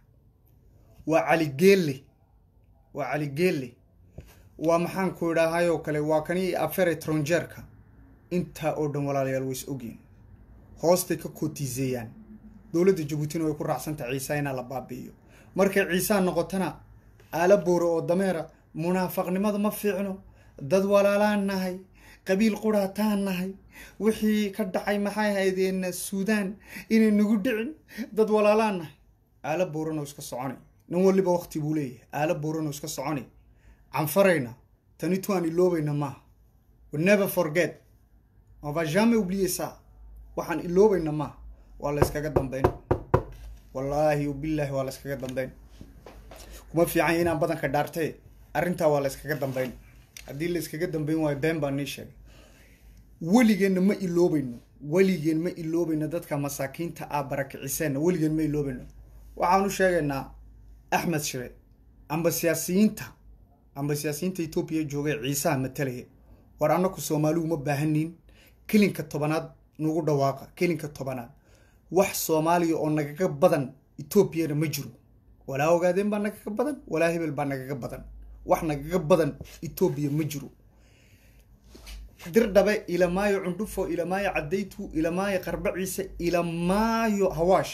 waa cali geelle waa cali geelle waa maxaan ku idhaahayoo kale waa kani afere tronjeerka intaa oo dhan walaalayaal way is ogyihin hoostay ka kootiiseeyaan dowladda jabuutina way ku raacsantaha ciisa inaa la baabi'iyo markay ciisaa noqotona aala boore oo dameera munaafaqnimada ma fiicno dad walaalaan nahay qabiil quraataan nahay wixii ka dhacay maxay haydeen suudaan inay nagu dhicin dad walaalaan nahay aala booranoo iska soconay nin waliba wakti buu leeyahay aala booranoo iska soconay canfarayna tani tuaan iloobayna maaha never forget on va jamais oublier ça waxaan iloobayna maaha waa la yskaga dambeyn wallaahi bilaahi waa la yskaga dambeyn kuma fiican inaan badanka dhaartee arrintaa waa la yskaga dambeyn haddii la yskaga dambeyn waayo been baa nii sheegay weligeenna ma iloobayno weligeen ma iloobayno dadka masaakiinta aa barakiciseenna weligeen ma iloobayno waxaan u sheegaynaa axmed shire amba siyaasiyiinta amba siyaasiyiinta etoobiya joogay ciisaha matalaya war annaku soomaaligu ma baahanin kelinka tobanaad nagu dhawaaqa kelinka tobanaad wax soomaaliya oo nagaga badan etoobiyana ma jiro walaa ogaadeen baa nagaga badan walaa hebel baa nagaga badan wax nagaga badan etoobiya ma jiro dirdhabe ilamaayo cundhufo ilamaayo cadaytu ilamaayo qarba ciise ilamaayo hawaash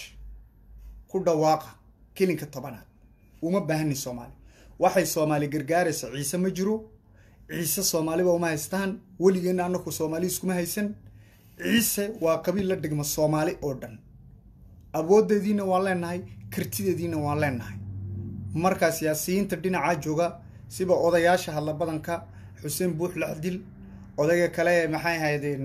ku dhawaaqa kelinka tobanaad uma baahani soomaali waxay soomaali gargaaraysa ciise ma jiro ciise soomaaliba uma haystaan weligeenna anaku soomaali iskuma haysan ciise waa qabiil la dhigma soomaali oo dhan awoodeediina waan leenahay kartideediina waan leenahay markaa siyaasiyiinta dhinacaa jooga siba odayaasha hadla badanka xuseen buux laxdil odayga kale maxay ahaydeen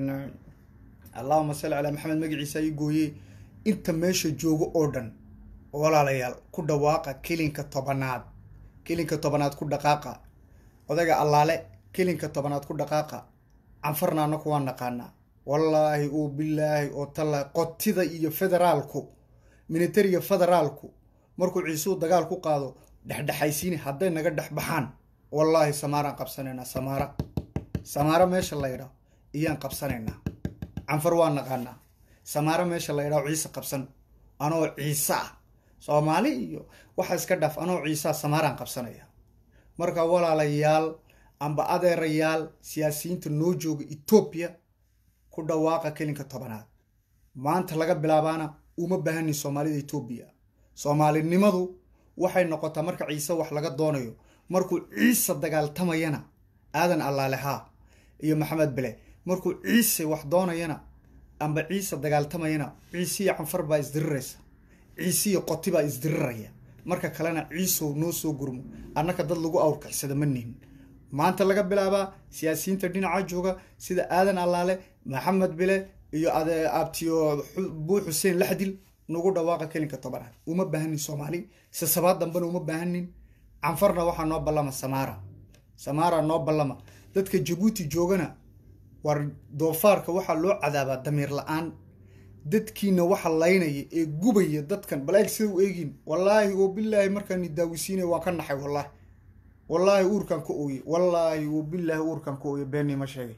allahuma salli calaa maxamed magaciisa ii gooye inta meesha joogo oo dhan walaalayaal ku dhawaaqa kelinka tobanaad kelinka tobanaad ku dhaqaaqa odayga allaale kelinka tobanaad ku dhaqaaqa canfarna anaku waan naqaanaa wallaahi oo bilaahi oo talla qotida iyo federaalku militariga federaalku markuu ciisuu dagaal ku qaado dhexdhexaysiini hadday naga dhex baxaan wallaahi samaaraan qabsanaynaa samaara samaaro meesha la ydhaho iyaan qabsanaynaa canfar waa naqaanaa samaaro meesha la ydhaho ciise qabsan anoo ciise ah soomaali iyo waxa iska dhaaf anoo ciisaa samaaraan qabsanaya marka walaalayaal amba adeerayaal siyaasiyiinta noo jooga etoobiya ku dhawaaqa kelinka tobanaad maanta laga bilaabaana uma baahanin soomaalida etoobiya soomaalinimadu waxay noqotaa marka ciise wax laga doonayo markuu ciise dagaaltamayana aadan allaalehaa iyo maxamed bele markuu ciise wax doonayana amba ciise dagaaltamayana ciisiyo canfar baa isdiriraysa ciisiyo qoti baa isdiriraya marka kalena ciisow noo soo gurmo annaka dad lagu awrkicsada ma nihin maanta laga bilaabaa siyaasiyiinta dhinaca jooga sida aadan allaale maxamed bile iyo abtiyo buu xuseen laxdil nagu dhawaaqa kelinka tobanaad uma baahanin soomaali sisabaad dambena uma baahanin canfarna waxaa noo ballama samaara samaara noo ballama dadka jabuuti joogana war doofaarka waxaa loo cadaabaa damiir la-aan dadkiina waxa laynaya ee gubaya dadkan bal eeg sida u eegin wallaahi oo bilaahi markaan daawisiinay waan ka naxay wallaahi wallaahi uurkan ka ooye wallaahi oo bilaahi uurkan ka ooye beenii ma sheegay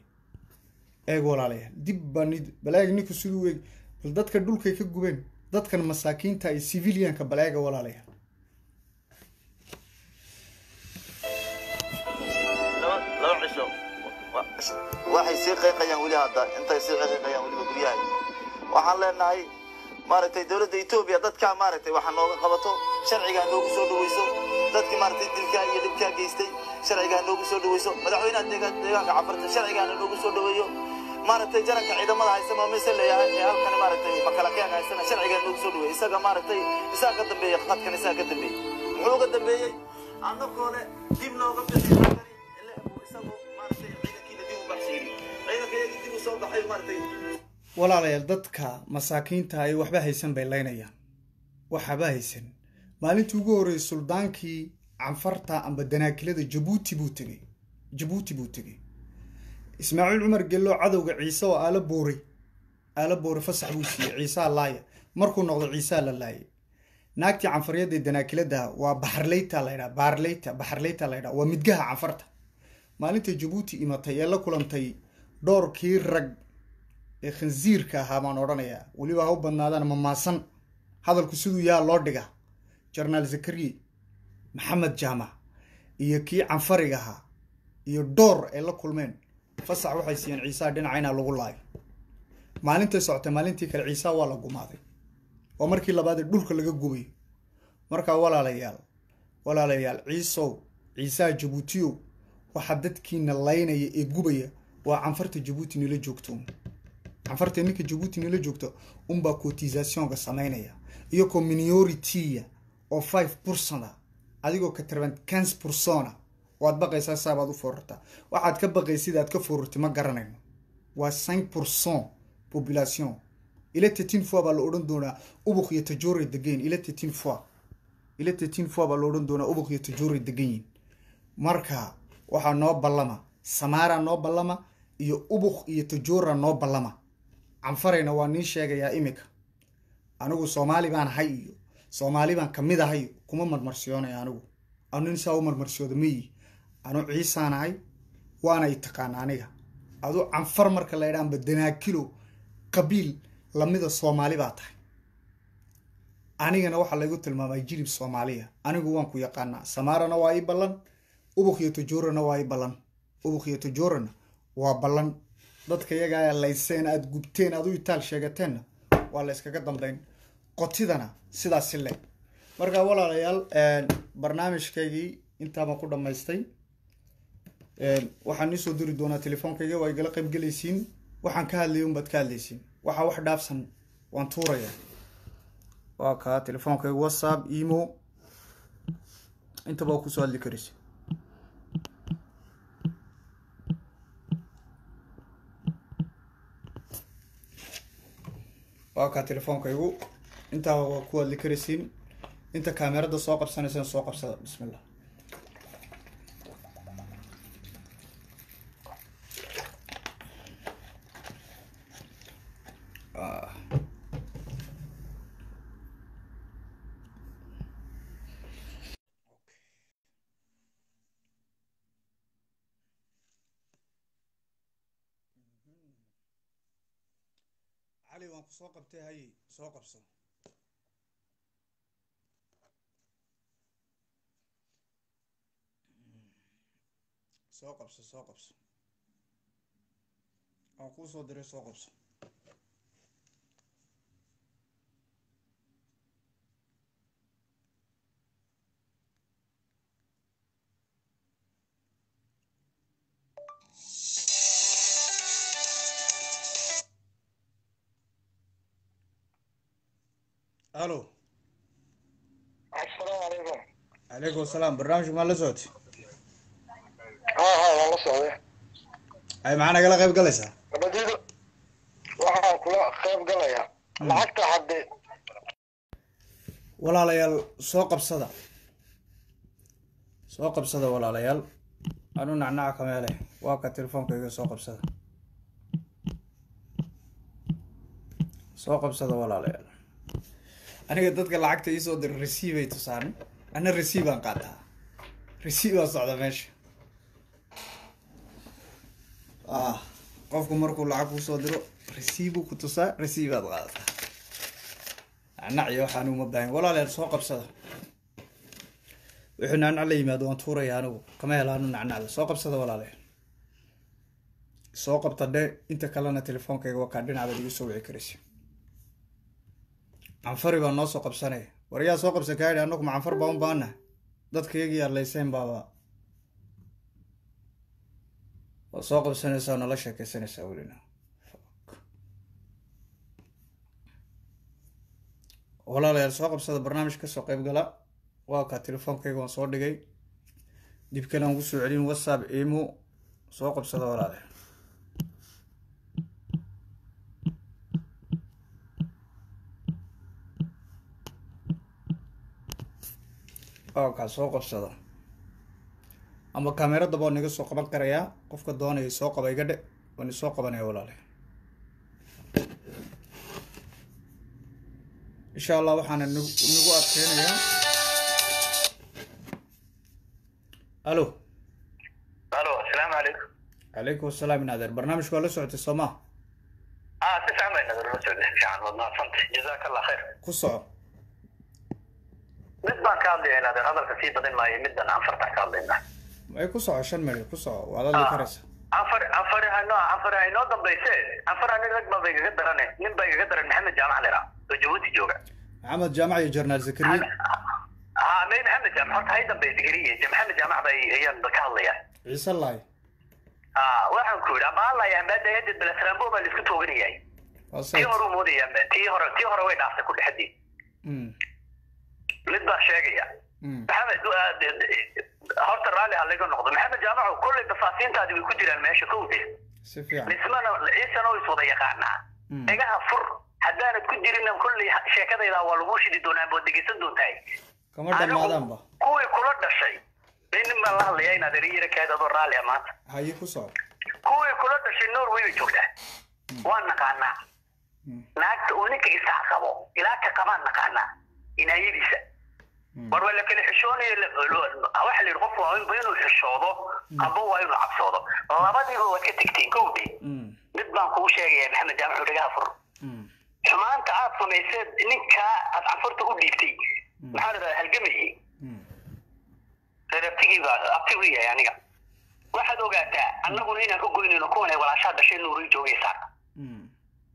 eeg walaalayaal dib baa nid bal eeg ninku siduu eeg bal dadka dhulkay ka gubeen dadkan masaakiinta iyo civilianka bal eega walaalayaal waxay sii qeyqayaan weli hadda intay sii qeyqayaan weliba guryahay waxaan leenahay maaragtay dowladda etoobiya dadkaa maaragtay waxa nooga qabato sharcigaa noogu soo dhaweyso dadkii maaragtay dilkaa iyo dhibkaa geystay sharcigaa noogu soo dhaweyso madaxweynaha deegaan deegaanka cafarta sharcigaana noogu soo dhaweeyo maaragtay jaranka ciidamada haysta maamayse leeyahay ee halkan maaragtay makalakeega haystana sharcigaa noogu soo dhaweeyo isaga maaragtay isaga ka dambeeyey qadkan isaga ka dambeeyey muxuu ka dambeeyey annagoole dib nooga bixi halkani ile uu isagu maaragtay ciidankiina dib u baxshiiri ciidankayagii dib u soo baxay maaragtay walaalayaal dadka masaakiinta ay waxba haysan bay laynayaan waxaba haysan maalintii ugu horreysay suldaankii canfarta amba danaakilada jabuuti buu tegey jabuuti buu tegey ismaaciil cumar gello cadowga ciise oo aala booray aala booray fasax buu siiyey ciisaa laaya markuu noqdo ciisaa la laayay naagtii canfaryadda danaakilada waa baxarleyta la ydhaa baarleyta baxarleyta la ydhaa waa midgaha canfarta maalinta jabuuti imatay ee la kulantay dhowrkii rag ee khansiirka ahaa baan odhanayaa weliba ha u badnaadaan mamaasan hadalku siduu yaa loo dhiga jenaraal zakariye maxamed jaamac iyo kii canfariga ahaa iyo dhoor ay la kulmeen fasax waxay siiyeen ciisaha dhinaca inaa lagu laayo maalintay socotay maalintii kale ciisaha waa la gumaaday waa markii labaad ee dhulka laga gubayo markaa walaalayaal walaalayaal ciisow ciisaha jabuutiyow waxaa dadkiina laynaya ee gubaya waa canfarta jabuuti nila joogto canfarta ninka jabuuti nila joogto unbaa cotisationka samaynaya iyagoo minority oo five percent adigoo ka tarban quinze persona waad baqaysaa saabaad u foorartaa waxaad ka baqaysid aad ka foorartay ma garanayno waa cinq percent population ila tetin fois baa la odhan doonaa ubuk iyo tajoray degan ila tetin fois ila tetin fois baa la odhan doonaa ubuk iyo tajoray degan yihin marka waxaa noo ballama samaara noo ballama iyo ubuk iyo tajora noo ballama canfarayna waa nii sheegayaa imika anigu soomaali baan ahay iyo soomaali baan kamid ahay kuma marmarsiyoonaya anigu anu nin saa u marmarsiyooda mayi anu ciisaan ahay waana i taqaana aniga adu canfar marka la ydhaanba danaakilo qabiil lamida soomaali baa tahay anigana waxaa laygu tilmaamay jilib soomaaliya anigu waan ku yaqaanaa samaarana waa ii ballan ubuk iyo tajorana waa ii ballan ubuk iyo tajorana waa ballan dadka iyagaa layseen aada gubteen aad u itaal sheegateenna waa la yskaga dambeyn qotidana sidaasi le markaa walaalayaal barnaamijkaygii intaabaan ku dhammaystay waxaan iisoo diri doonaa telefoonkayga waa igala qayb gelaysiin waxaan ka hadlayay unbaad ka hadlaysiin waxaa wax dhaafsan waan tuuraya waa kaa telefoonkayga whatsapp emo intaba waa kusoo hadli karaysa waa kaa telefoonkaygu intaa waa ku hadli karaysiin inta kaamerada soo qabsanaysana soo qabsada bismillah cali waan ku soo qabtay haye soo qabso soo qabso soo qabso waan kuu soo diray soo qabso alo asalaamu calaykum calaykum asalaam barnaamijku maa la socotay ha ha waan la socday ay maxaa nagala qayb galaysaa nabadiida waxaan kula qayb galayaa lacagta hadde walaalayaal soo qabsada soo qabsada walaalayaal anu nacnaca kameele waa ka telefoonkayga soo qabsada soo qabsada walaalayaal aniga dadka lacagta iisoo dira receive ay tusaan ana receive aan qaataa receive aa socda meesha ah qofku markuu lacag kusoo diro receive ku tusaa receive aad qaadataa nacnac iyo waxaan uma baahan walaalayaal soo qabsada wuxuu nacnac la yimaado waan tuuraya anigu kama hela anu nacnacda soo qabsada walaalayaal soo qabta dhe inta kalena telefoonkayga waa kaa dhinacdaad iga soo wici karaysa canfari baa noo soo qabsanaya war yaa soo qabsan kaa yidhi annagu ma canfar baa un baana dadkayagii arlayseen baaba waa soo qabsanaysaa nala sheekeysanaysaa welina walaalayaal soo qabsada barnaamij kasoo qayb gala waa kaa telefoonkayga waan soo dhigay dib kale aan kusoo celin whatsapp imo soo qabsada walaalayaal waa kaa soo qabsada ama kaameradaba waan iga soo qaban karayaa qofka doonaya soo qaba iga dhe waan isoo qabanaya walaalayaal insha allah waxaana nagu nagu adkeynayaa alo alo asalaamu calaykum calaykum asalaam in adeer barnaamijku waa la socotay soo ma ah si fiican bay nadar la socday fiican waad mahadsantay jazaaka allah khayr ku soco mid baan ka hadlaya nader hadalka sii badin maayo middan anfartaan ka hadlayna ay ku soco shan meel ku soco waad hadli karaysa anfar anfari hanoo anfari haynoo dambayse anfar ani rag baa ba igaga darane nin baa igaga daran maxamed jaamac lera oo jabuuti jooga maxamed jaamac iyo jarnaal zakariya ha may maxamed jaamac horta hay dambe zakariya maxamed jaamac bay ayaan ka hadlaya ciise laay ah waxaan ku yidhi amaalaya maadayadid belasrambo baa laisku tooganayay waa tii sayt hore u moodaya tii hore tii hore way dhaaftay ku dhexdii Mm, mid baa sheegaya mm, maxamed waa- de- de- horta raalli ha laga noqdo maxamed jaamaco kolley bafaasiintaadi way ku jiraan meesha kowde si fiican dhismana ciisana oo iswada yaqaanaa Mm. dhagaha fur haddaanad ku jirin kolley sheekadayda waa lagu shidi doonaa bood dhegeysan doontahay kama dhammaadaanba kuwii kula dhashay bay nin baan la hadlaya inaad eriyara kaad adoo raalli ah maanta haye ku soco kuwii kula dhashay norway bay joogtaa waa naqaanaa Mm. naagta uu ninka isax qabo ilaa ka qabaan naqaanaa inaayadiisa Mm. war waa la kala xishoonayo la- lo- waxa la yidhi qofku waa inba inuu xishoodo amba waa inuu cabsoodo labadiiba waad ka tegteen kowdii Mm, mid baan kugu sheegaya maxamed jaamac dhagaha fur mm, xumaanta aad samayseed ninkaa aad canfurta u dhiibtay maxaa la dhahaa halgamayey mm, reerabtigiiba abti u yahay aniga waxaad ogaataa annaguna inaan ka goynayno kuwanay walaashaa dhashay nuurii joogaysaa mm,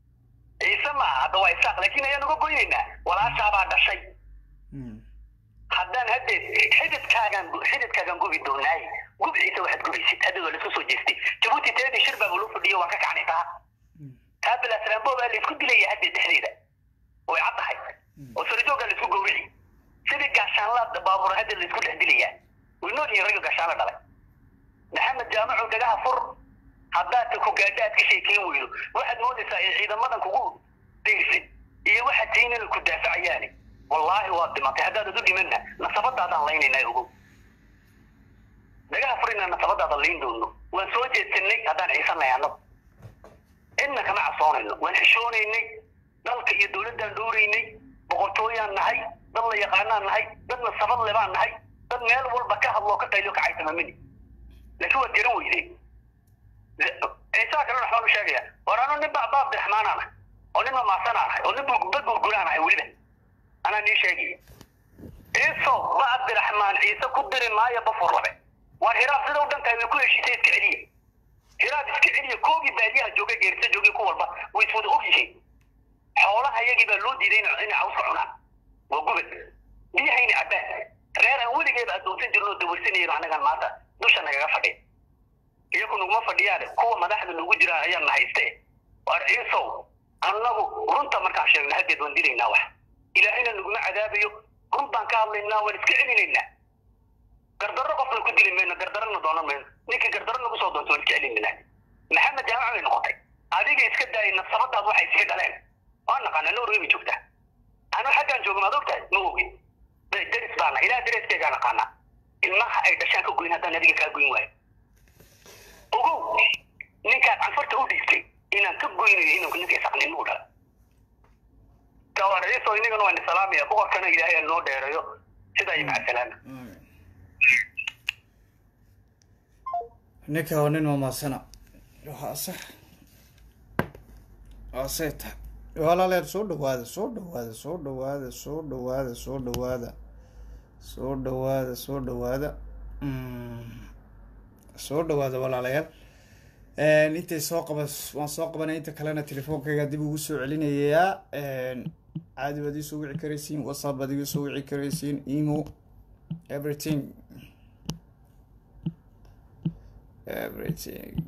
ciise maaha hadda waa isaaq laakiin ayaan uga goynaynaa walaashaabaa dhashay mm. haddaan haddeed xididkaagaan xididkaagaan gubi doonaay gub ciise waxaad gubaysid haddeed waa laisku soo jeestay jabuuti teedii shir baa loo fadhiyo waan ka kacnay taa taa bilaasraambo baa laisku dilaya haddeed dhexdeeda way caddahay oo sarajoogaa laisku gowrici sidii gaashaanla baabuur haddeed laisku dhex dilayaa way nool yihiin ragga gaashaanla dhalay maxamed jaamacu dhagaha fur haddaad ku gaadho aad ka sheekeyn weydo waxaad moodaysaa in ciidamadan kugu degsin iyo waxaad tihiin inay ku daafacayaani wallaahi waad dhimatay haddaadad u dhimanna nasabadaadaan laynaynaa ogow dhagaha fur inaan nasabadaada layn doono waan soo jeedsanay haddaan ciisanay annagu cidna kama cabsoonayno waan xishoonaynay dalka iyo dowladdaan dhowraynay boqortooyaan nahay dad la yaqaanaan nahay dad nasabad le baan nahay dad meel walba ka hadloo ka qaylo ka caysamamini laakiin waad garan weydeen ciisaa kalena waxbaan u sheegaya war anu nin ba ba abdiraxmaanaan ahay oo nin mamaasanaan ahay oo nin ba gurguraan ahay weliba anaa nii sheegaya ciiso ba abdiraxmaan ciise ku diri maayo bafur labe waar hiraab sida u dhan tahay way ku heshiisay iska celiya hiraab iska celiya koogii baadiyaha jooga geerisa joogay ku walba way iswada og yihiin xoolaha iyagii baa loo diiday inay inay cawska cunaan waa gubad biyahayna cabbaan reer aan weligeeba addoonsan jirno dawarsanayno annagan maanta dusha nagaga fadhiya iyaku naguma fadhiyaane kuwa madaxda nagu jiraan ayaan na hayste waar ciisow annagu runta markaan sheegno haddeed waan dilaynaa wax ilaahayna naguma cadaabayo run baan ka hadlaynaa waan iska celinaynaa gardarro qofna ku dili mayno gardarrona doonan mayno ninkii gardarro nagu soo doonto waan iska celinaynaa maxamed jaamac bay noqotay adiga iska daayay nasabadaad waxay iska dhaleen waa naqaanaa norway bay joogtaa anu xaggaan jooga maad ogtahay ma ogi deris baana ilaa dereskeygaa naqaanaa ilmaha ay dhashaan ka goyn haddaan adiga kaa goyn waayo ogow ninkaad canfarta u dhiibtay inaan ka goynayo inuu ninka isaqnimo u dhala kawaariso inagana waan isalaamaya boqorkana ilaahay aan noo dheereeyo sidaa iyo maca salaama ninka waa nin mamaasana waa sax waa say tahay walaaleer soo dhawaada soo dhawaada soo dhawaada soo dhawaada soo dhawaada soo dhawaada soo dhawaada Mm. soo dhawaada walaalayaal intay soo qaba waan soo qabanay inta kalena telefoonkayga dib ugu soo celinayaa caadi baad iisoo wici karaysiin whatsapp baad iga soo wici karaysiin emo everything everything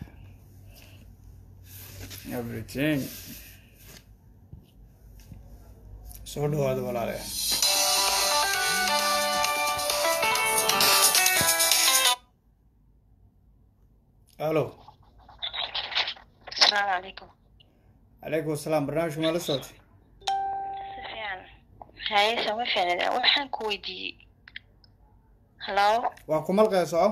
everything soo dhawaada walaalayaal الو السلام عليكم عليكم السلام برنامج ما لصوت si fiican hayesa ma fiicnida waxaan ku weydiiyey hallo waan ku malqaya soco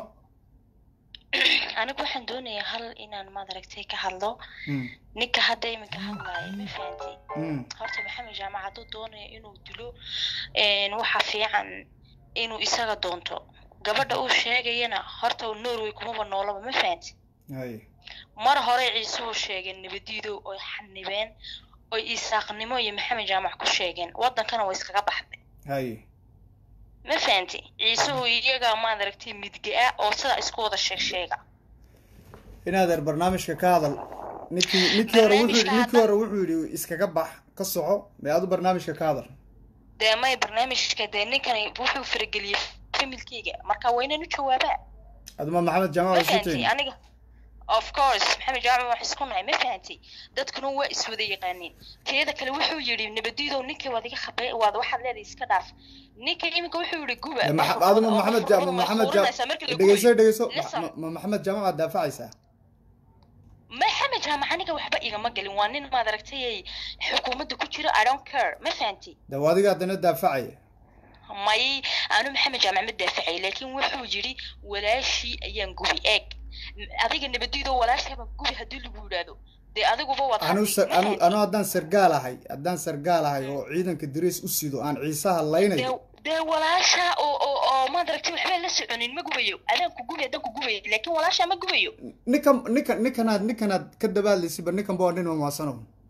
anigu waxaan doonayaa hal inaan maad aragtay ka hadlo ninka hadda iminka hadlaayo ma fahanti horta maxamed jaamac hadduu doonayo inuu dilo waxa fiican inuu isaga doonto gabadha uu sheegayana horta norway kumaba noolaba ma fahanti hay mar hore ciisuhu sheegeen nabadiidow oy xanibeen oy isaaqnimo iyo maxamed jaamac ku sheegeen waddankana way iskaga baxday hay ma fahanti ciisuhu iyaga maad aragtay midga ah oo sidaa isku wada sheeg sheega inaadeer barnaamijka ka hadal ninkii ninkii hore wuxuu yidhi ninkii hore wuxuu yidhi iskaga bax ka soco mee adu barnaamijka ka hadal dee may barnaamijka dee ninkani wuxuu farageliyey familkeyga marka waa inaan u jawaabaa aduma maxamed jaamac ma waa fahanti sitiin aniga of course maxamed jaamac wax isku nahay ma fahanti dadkuna waa iswada yaqaaniin teeda kale wuxuu yidhi nabadiidow ninkii waad iga khabay waad waxaad leedahay iska dhaaf ninka iminka wuxuu yidhi guba Dee maxa- aduma maxamed jaamac maxamed jaamac dhegeyso dhegeyso ma- ma maxamed jaamac aad daafacaysaa maxamed jaamac aniga waxba igama gelin waa nin maad aragtay xukuumadda ku jira i don't care ma fahanti de waa adiga haddana daafacaya may anu maxamed jaamac ma daafacay laakiin wuxuu yidhi walaashii ayaan gubi eeg adiga nabadiido walaashaaba gubi haddii lagu yidhaahdo dee adiguba waad anu hadli, sar- ma anu fahanti? anu haddaan sargaal ahay haddaan sargaal ahay oo ciidanka dariis u sido aan ciisaha laynayo dee dee walaasha oo oo oo maad aragtay waxba la soconin ma gubayo adaan ku gubi adaan ku gubayo laakiin walaasha ma gubayo ninkan ninkan ninkanaad ninkanaad ka dabaadlaysiba ninkan ba waa nin mamaasano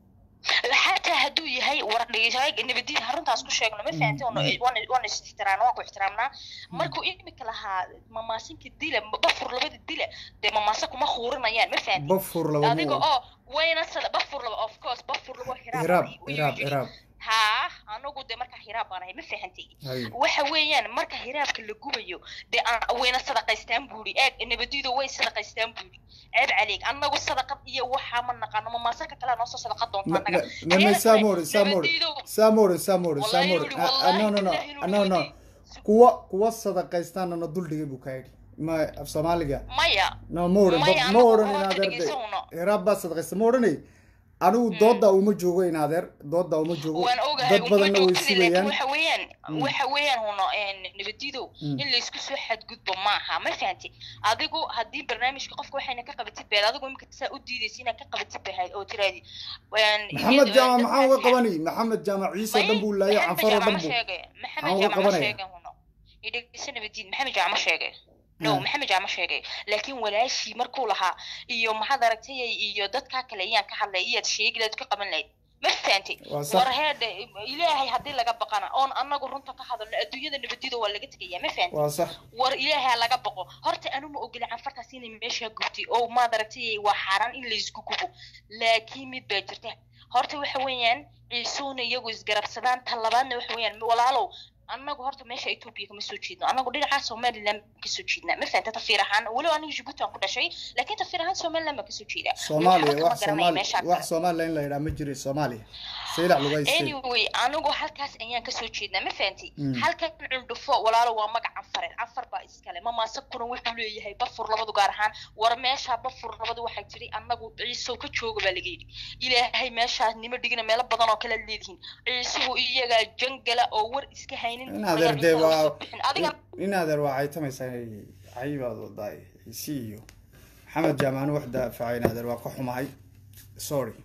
xataa hadduu yahay war dhegeysaay nabadiid haruntaas ku sheegno ma fahanti waan is ixtiraamna waan ku ixtiraamnaa markuu imika lahaa mamaasinka dila bafur labada dila dee mamaasa kuma khuurinayaan ma fahanti bafur laba adiga mu oo wayna sada bafur laba of course bafur labo hiraab hiraab hiraab hiraab haa anagu dee marka hiraab baan ahay ma fahantay Hay. waxa weeyaan marka hiraabka la gubayo dee aan- wayna sadaqaystaan buuri eeg nabadiido way sadaqaystaan buuri ceeb caleeg anagu sadaqad iyo waxaa ma naqaano mamaasarka kale noosoo sadaqa doonta Ma- anaga ma- ma- ma- Samore, Samore, Samore, Samore, Wallahi Samore. yuri, Ah, ah, no, no, no, wallahi no, no. Kuwa kuwa sadaqaystaanana dul dhigay buu ka yidhi. Ma af Soomaaliga. maya No, ma oran, Maya, ma anagu oran horta in adeer dhegeyso uno. Hiraab baa sadaqaysta ma oranay. Anigu dooda uma joogo in adeer, dooda uma joogo. waan ogahay Dad uma badanna way joogtid laakiin sugayaan. waxa weeyaan Mm. waxa weeyaan huno nabadiidow Mm. in laysku soo xadgudbo maaha ma fahanti adigu haddii barnaamijka qofka waxayna ka qabatid beed adigu imika saa u diidaysa inaad ka qabatid bahayd oo tiraadi Maxamed Jaamac maxaan uga qabani? Maxamed Jaamac Ciise oo dhan buu laayay, Canfar oo dhan buu. maxamed uga jaamac ma qabanaya? sheegay huno idhegeysa nabadiid maxamed jaamac ma sheegay no Ah. maxamed jaamac sheegay laakiin walaashii markuu lahaa iyo maxaad aragtay iyo dadkaa kale ayaan ka hadlay iyaad sheegi lahayd ka qaban lahayd ma fahanti Waa sax. war heedhe ilaahay haddii laga baqana oon anagu runta ka hadalno adduunyada nabadiida waa laga tegaya ma fahanti Waa sax. war ilaahay ha laga baqo horta anu ma ogoli canfartaas inay meesha gubtay oo maad aragtay waa xaaraan in laysku gubo laakiin mid baa jirta horta waxa weeyaan ciisuuna iyagu isgarabsadaan tan labaadna waxa weeyaan walaalow annagu horta meesha etoobiya kama soo jeedno annagu dhinaca somaliland kasoo jeednaa ma fahanta tafiir ahaan weliba aniga jibuuti aan ku dhashay laakiin tafiir ahaan somaliland baan kasoo jeedaa Soomaaliya Waxba kama wax garanaya Soomaali meesha wax Soomaaliya in la yiraahdo ma jiray Soomaaliya. Saylac lagu haystay. anyway anigu halkaas ayaan kasoo jeednaa ma fahanti Mm. halkan cundhufo walaalo waa magac canfareed canfar baa iskale mamaasakuna wuxuu leeyahay bafur labadu gaar ahaan war meesha bafur labadu waxay tiri anagu ciisow ka jooga baa laga yidhi ilaahay meeshaas nima dhigina meelo badan oo kale leedihiin ciisuhu iyagaa jangala oo war iska haynin In adeer dee ayaa waa ciisaha usoo bixin. adiga in adeer waa caytamaysaa cayibaad wadaay isi iyo maxamed jaamac wax daafacay in adeer waa ka xumahay sorry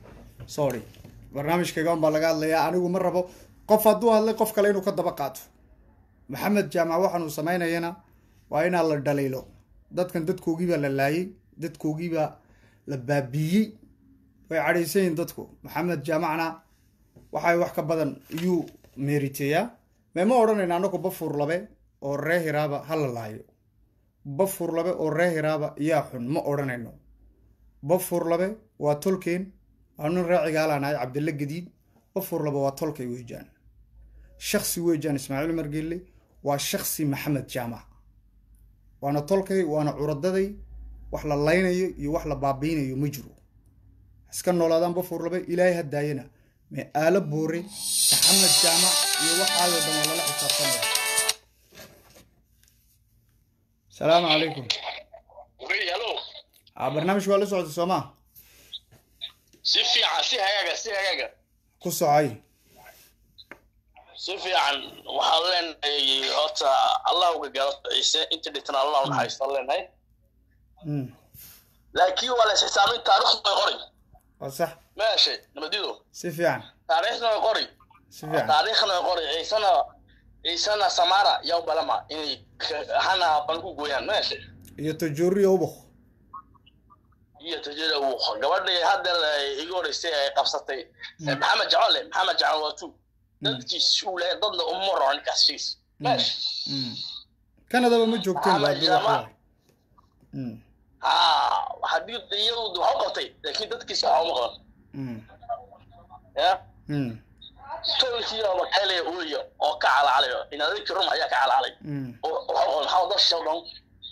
sorry barnaamijkayga un baa laga hadlayaa anigu ma rabo qof hadduu hadlay qof kale inuu ka daba qaato maxamed jaamac waxaan uu samaynayana waa inaa la dhaliilo dadkan dadkoogii baa la laayay dadkoogii baa la baabiiyey way cadhaysan yihiin dadku maxamed jaamacna waxay wax ka badan iyuu meeriteeyaa meema odhanayna anagu bafur labe oo ree hiraaba ha la laayo bafur labe oo ree hiraaba yaa xun ma odhanayno bafurlabe waa tolkeen anu raacigaalanahay cabdille gadiid bafurlabe waa tolkay weejaan shaksi weejaan ismaaciil margelle waa shaksi maxamed jaamac waana tolkay waana curadaday wax la laynayo iyo wax la baabiinayo ma jiro iska noolaadaan bafurlabe ilaahay ha daayana mee aalo boore maxamed jaamac iyo waxaayoo dhan waa lala xisaabtanaya salaamu calaykum a barnaamij waa la socota soomaa si fiican si hagaaga si hagaaga ku socay si fiican waxaan leenahay horta allah uga gaado ciise inta dhintana allah u naxariistaan leenahay laakiin waa la isxisaamin taariikhdu way qori waa sax meeshe nabadido si fiican taariikhna way qori si fiican taariikhna way qori ciisena ciisena samara yaa u balama inay hana ban ku gooyaan meeshe iyo tajooriya ubaq iyo tajada uu gabadhii hadda iga horeysay ay qabsatay maxamed jacole maxamed jacole waa tu dadkiis uu leeyahay dadna uma raro ninkaas shiis meesha kanadaba ma joogteen baa duu waxa ha haddii iyadu waxa u qabtay laakiin dadkiis waxa uma qaban ya tolkii oo makaylaya uliya oo ka calacalayo inaadikii rum ayaa ka calacalay oo waxa u qaban maxaa dad shisha dhan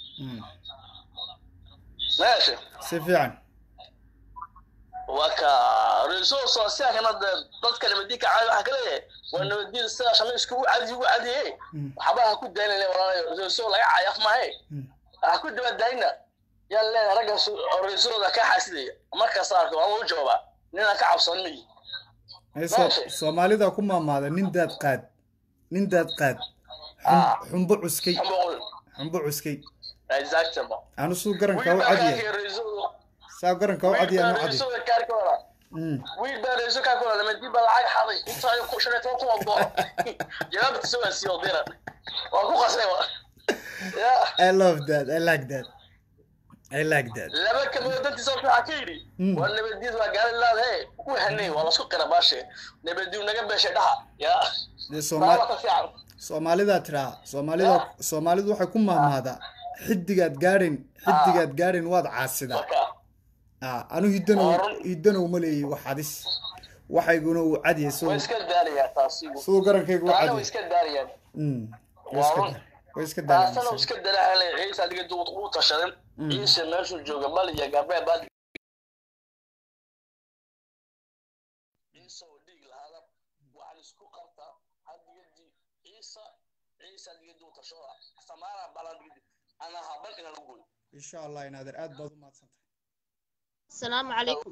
meesha si fiican waa ka resource sosiaalkana dadka nabadiinka caawi waxaa ka leeyahay waa nabadiin sida shamiisku u cadi ugu cadiye waxba ha ku daynayna walaalayo resource laga caayaf maahe ha ku dabadaayna yaan leenahay ragga resourceda ka xaasidaya markaas arko waan u jawaabaa ninaan ka cabsan miyi soomaalida ku maamaada nin daad qaad nin daad qaad xumbo cuskay xumbo cuskay anu suu garanka u cadiya saa garanka u cadiya anu cadiy wiil baa reeso kaa kula lamadi baa lacag xaday intaa ku shan iyo toban kun oo dolar jawaabtiisa waa sii odira waa ku qasay wa I love that I like that I like that laba kamid dantiisa waxaa ka yidhi waa nabadiid waa gaari laadahe ku hanay waa lasku qira baashe nabadiid naga beeshay dhaha ya dee soomaali soomaalidaa tiraa soomaalida soomaalidu waxay ku maamaadaa xidigaad gaadhin xidigaad gaadhin waad caasidaa anu hiddanow hiddanow ma leeyi wax hadis waxayguna uu cadiyay siduu garankaygu u cadiyay iska daarayaan way iska taasana iska daraale ciise adiga duud u tashadan ciise meeshuu jooga bal iyo gabee bad ciise oo dhiig lahaada waxaan isku qabtaa hadigadi ciise ciise adiga duud tashada samaara balan ana haban ina lagu gooyo insha allah inaadeer aad baad u mahadsantahay السلام عليكم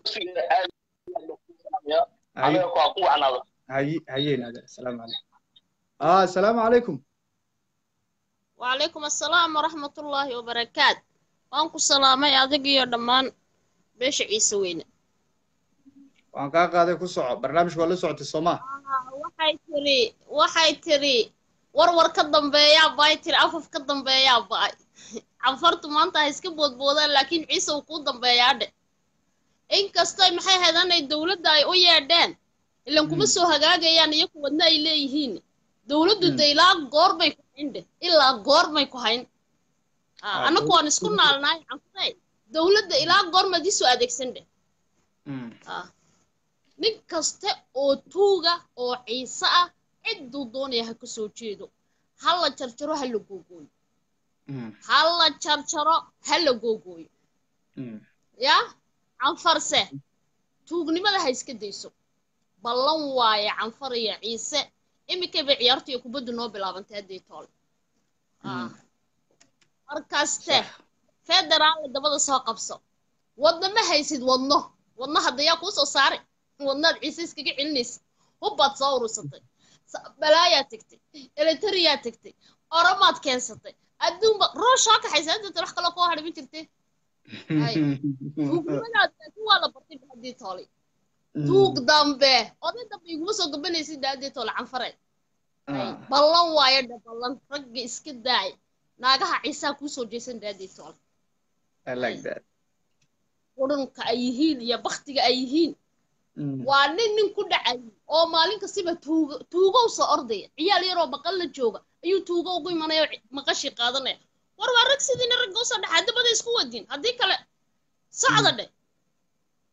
هاي هاي نادر السلام عليكم اه السلام عليكم وعليكم السلام ورحمة الله وبركاته وانكو سلامي أدق يا دمان بيش عيسى وين waan kaa qaaday ku soco barnaamijka waa la socotay soomaa waxay tiri waxay tiri warwar ka dambeeyaa baay tiri afaf ka dambeeyaa baay canfartu maanta ha iska boodboodaan laakiin ciise uu kuu dambeeyaa dhe inkastoo maxay ahayd anay dowladda ay u yeedheen ilan kuma soo hagaagayaan iyo kuwadna ay leeyihiin dowladdu de ilaa goorbay ku hayn dheh ilaa goorbay ku hayn annagu waan isku naalnaay canfurey dowladda ilaa goormaad isoo adeegsan dheh nin kaste oo tuuga oo ciise ah cidduu doonaya ha ka soo jeedo ha la jarjaro ha la googooyo ha la jarjaro ha la googooyo yaa canfarse tuugnimada ha iska dayso ballan waaye canfar iyo ciise iminkay bay ciyaartu iyo kubaddu noo bilaabantay haddii toole markaste federaalla dabada soo qabso wadno ma haysid wadno wadno haddayaa kuu soo saari wadnaad ciise iskaga celinaysa hubbaad soo urursatay balaayaa tegtay eleteriyaa tegtay oromaad keensatay adduunba rooshaa kaxaysa hadda wax kaloo koo hadhimin jirtay waa la bartay daadii toolay tuug dambe oday dambe iguma soo gabanaysid daadii toole canfare ballan waayo dhe ballan ragga iska daay naagaha ciisaa kuusoo jeesan daadii toole qurunka ay yihiin iyo baktiga ay yihiin waa nin nin ku dhacay oo maalin kastiba tuugo tuugow soo ordaya ciyaal yaroo maqal la jooga ayuu tuugo ugu imanaya maqashii qaadanaya war waa rag sidiina ragga usoo dhaxaa dabada isku wadin haddii kale socda dhe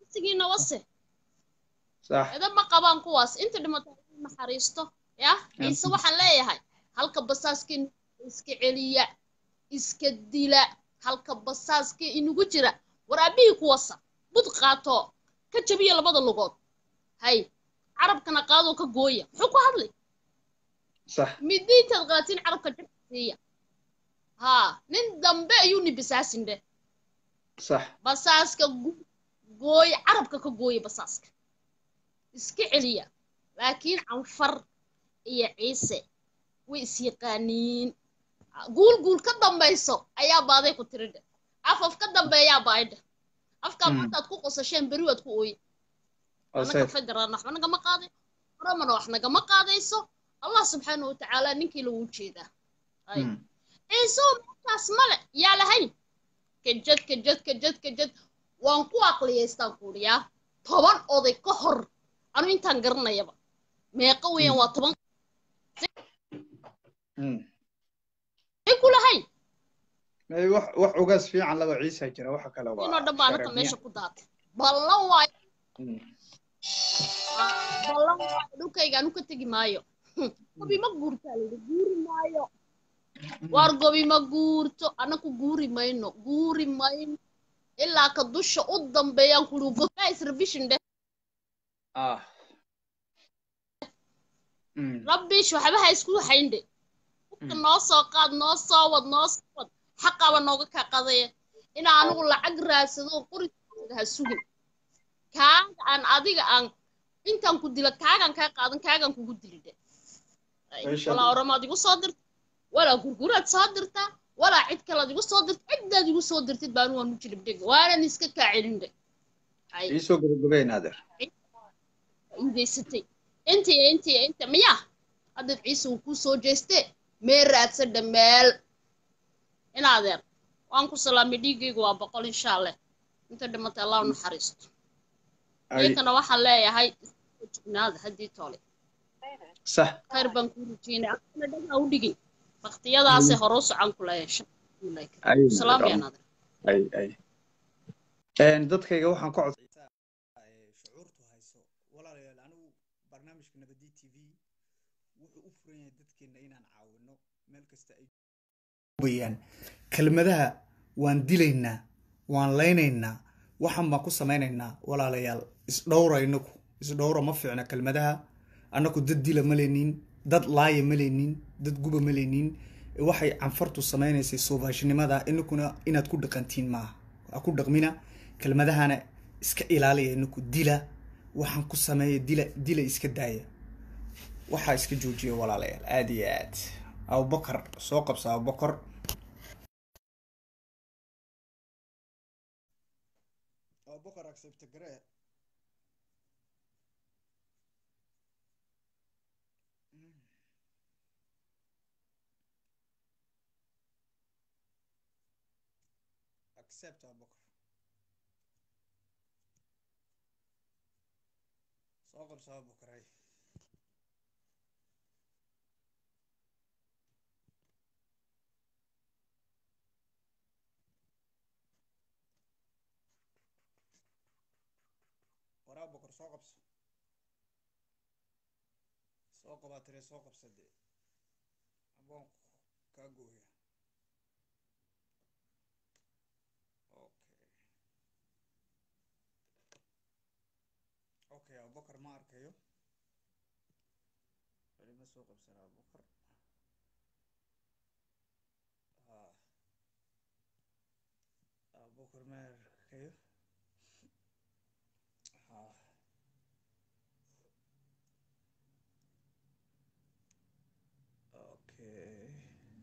waqtigiina wase sax edab ma qabaan kuwaas inta dhimatay inay naxariisto ya ciise waxaan leeyahay halka basaaskii iska celiya iska dila halka basaaskii inugu jira war aabihii kuwasa bud qaato ka jabiya labada lugood hay carabkana qaadoo ka gooya muxuu ku hadlay sax midiintaad qaatiin carabka jabka siiya haa nin dambe ayuu ni basaasin dheh sax basaaska gu- gooya carabka ka gooya basaaska iska celiya laakiin canfar iyo ciise way isyaqaaniin guul guul ka dambayso ayaa baaday ku tiri dheh afaf ka dambeeyaa baay dheh afkaa Mm. maantaad ku qosasheen beri waad ku ooye waa annaga sax federaalna waxba nagama qaaday oramana wax nagama qaadayso allah subxaana wa tacaala ninkii lagu jeedaa ay Mm. ciise oo meeshaas male yaa lahayn kajad kajad kajad kajad waan ku aqliyaystaan kuuriyaa toban oday ka hor anu intaan garanayaba meeqa weeyaan waa toban Mm. ay ku lahayn May wax wax ugaas fiican laba ciisa jira waxa kale waa inoo dhan baa anaka sharafniya. meesha ku daatay ballan waayo Mm. ballan waayo dhulkayga anu ka tegi maayo gobi ma guurtaa layidhi guuri maayo waar gobi ma guurto anaku guuri mayno guuri mayno ilaa ka dusha u dambeeyaan kuli guys revision dheh ah Mm. rabbish waxba ha isku hayndhe hubka noo soo qaad noo soo wad noo soo wad xaqaba nooga kaa qadaya inaa anigu lacag raadsado oo qoriga ha sugin kaaga aan adiga aan intaan ku dila kaagaan kaa qaadan kaagaan kugu dili dhe Ay, Meesha- walaa oramaad igu soo dirta walaa gurguraad soo dirtaa walaa cid kalead igu soo dirta ciddaad igu soo dirtid baan waanu jilibdhega waanan iska kaa celin dhe ay ii soo gabagabeyn adeer indaysatay inta iyo inta iyo inta miya haddaad ciise uu kuu soo jeestee mee raadsadha meel in adeer waan ku salaamay dhiiggaygu waa boqol insha allah inta dhimatay allah u naxariisto Ay, iyakana waxaan leeyahay iska jignaada haddii toole sax khayr baan kuu rajeynay akana dhagaa u dhigin baktiyadaasay hore u socon ku leeyahay ay salaam yaan adeer ay ay Een, dadkayga waxaan ka cod shucuurtu hayso walaalayaal anigu barnaamijka nabadi t v wuxuu u furan yahay dadkeena inaan caawino meel kasta ay bayaan kelmadaha waan dilaynaa waan laynaynaa waxaan baan ku samaynaynaa walaalayaal isdhowra inaku isdhowra ma fiicna kelmadaha annaku dad dila ma leenin dad laaya ma leenin dad guba ma leenin waxay canfartu samaynaysay soobaashnimada inakuna inaad ku dhaqantiin maaha ha ku dhaqmina kelmadahana iska ilaaliya inaku dila waxaan ku sameeya dila dila iska daaya waxaa iska joojiya walaalayaal aada iyo aad abubakar soo qabsa abubakar abubakar accept gare accept abubakar soo qabsa abubakar hay waraa abubakar soo qabso soo qabaa tire soo qabsa dee aboon kaa gooya okay okay abubakar ma arkayo weli ma soo qabsana abubakar ha abubakar ma arkayo ha okay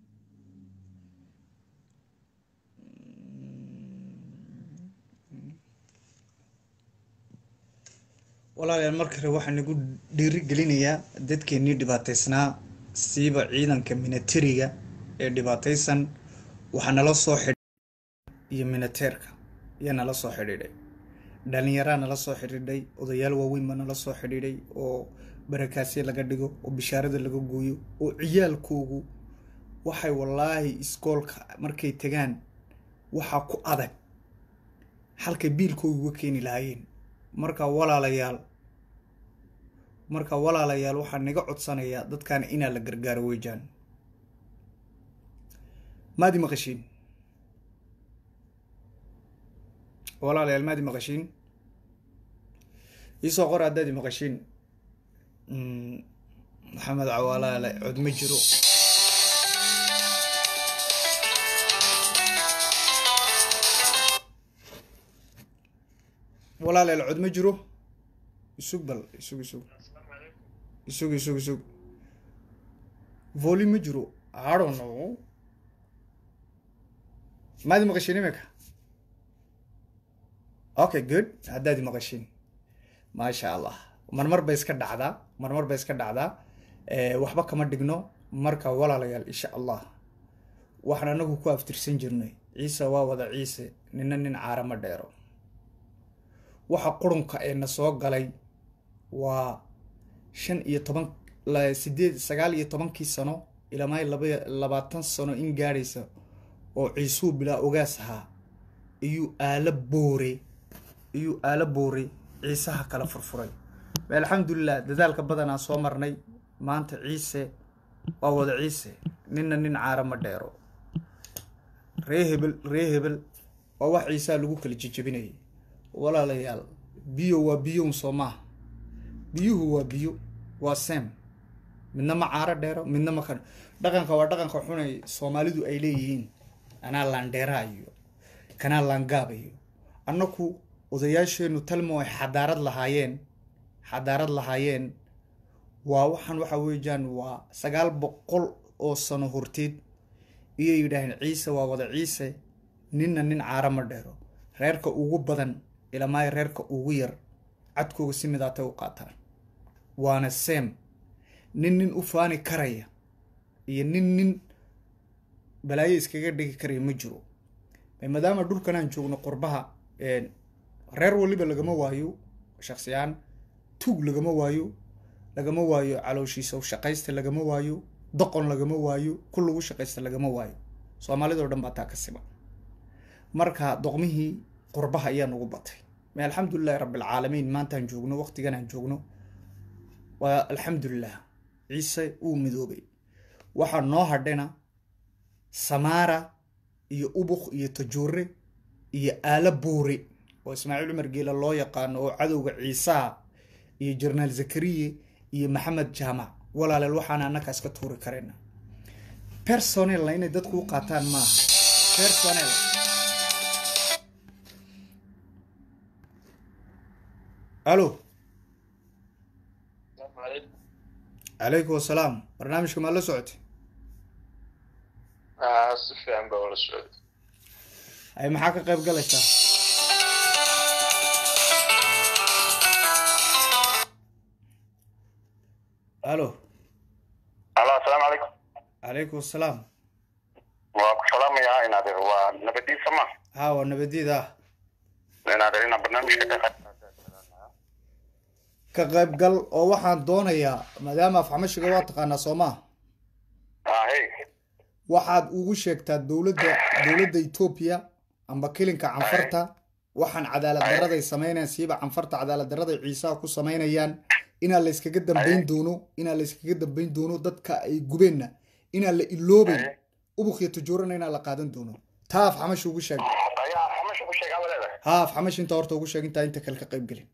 walaalayaal marka hore waxaan nagu dhiiri gelinayaa dadkeenii dhibaataysnaa siiba ciidanka minatariga ee dhibaataysan waxaa nala soo xidh iyo minateerka ayaa nala soo xidhiidhay dhalinyaraa nala soo xidhiidhay odayaal waaweyn baa nala soo xidhiidhay oo barakaasye laga dhigo oo bishaarada laga gooyo oo ciyaalkoogu waxay wallaahi iskoolka markay tagaan waxaa ku adag halkay biilkooga uga keeni lahaayeen marka walaalayaal marka walaalayaal waxaan naga codsanayaa dadkan inaa la gargaaro weejaan maadi maqashiin walaalayaal maadi maqashiin iisoo qor haddaadi maqashiin maxamed cawaalaale cod ma jiro walaalayaal cod ma jiro isug bal isug isug isug isug isug voli ma jiro I don't know maadi maqashiin imika okay good haddaadi maqashiin maasha allah marmar bay iska dhacdaa marmar bay iska dhacdaa waxba kama dhigno marka walaalayaal insha allah waxaan anagu ku aftirsan jirnay ciise waa wada ciise nina nin caara ma dheero waxa qurunka ee na soo galay waa shan iyo toban sideed sagaal iyo tobankii sano ilaa laba labaatan sano in gaadhaysa oo ciisuu bilaa ogaas ahaa iyuu aala boore iyuu aala boore ciisaha kala furfuray alxamdulilah dadaalka badanaa soo marnay maanta ciise waa wada ciise nina nin caara ma dheero ree hebel ree hebel waa wax ciisaa lagu kala jejebinayay walaalayaal biyo waa biyoun soo maaha biyuhu waa biyo waa sem midna ma caaro dheero midna ma kan dhaqanka waa dhaqanka xunay soomaalidu ay leeyihiin anaa laandheeraa iyo kanaa laangaaba iyo annaku odayaasheenu talmo ay xadaarad lahaayeen xadaarad lahaayeen waa waxaan waxa weeyaan waa sagaal boqol oo sano horteed iyay yidhaaheen ciise waa wada ciise ninna nin caaro ma dheero reerka ugu badan ilamaayo reerka ugu yar cadkooga si midaatay u qaataan waana sem nin nin u faani karaya iyo nin nin balaayo iskaga dhigi karaya ma jiro maadaama dhulkan aan joogno qurbaha reer waliba lagama waayo shaksiyaan tuug lagama waayo lagama waayo calooshiisa shaqaysta lagama waayo doqon lagama waayo ku lagu shaqaysta lagama waayo soomaalidao dhan baa taa ka siman marka doqmihii qurbaha ayaa nagu batay ma alxamdulilahi rabbilcaalamiin maantaan joogno waqtigan aan joogno waa alxamdulilah ciise wuu midoobay waxaa noo hadhayna samaara iyo ubuk iyo tajuure iyo aala boore oo ismaaciil cumar geela loo yaqaano oo cadowga ciisaha iyo jenaraal zakariye iyo maxamed jaamac walaaleel waxaana annakaas ka tuuri karayna personelna inay dadku u qaataan maaha personel alo calaykum wasalaam barnaamijka maa la socotay si fiican baa ula socday ay maxaa ka qayb galaysaa alo alo asalaamu calaykum calaykum asalaam waa ku salaamayaa inaadeer waa nabadiisa ma ha waa nabadiida ah inaadeer inaa barnaamijka ka qayb ka qaybgal oo waxaan doonayaa maadaama afxamashiga waa taqaanaa soo maa ahe waxaad ugu sheegtaa dowladda dowladda etoobiya amba kilinka canfarta waxaan cadaalad daraday samaynayaan siiba canfarta cadaalad daraday ciisaha ku samaynayaan inaa la yskaga dambayn doono inaa la yskaga dambayn doono dadka ay gubeenna inaan la iloobayn ubuk iyo tajuurana inaan la qaadan doono taa afxamashi ugu sheeg ayaa xamash ku sheegaa waleeda ha afxamashi inta horta ugu sheeg intaa inta kale ka qayb gelin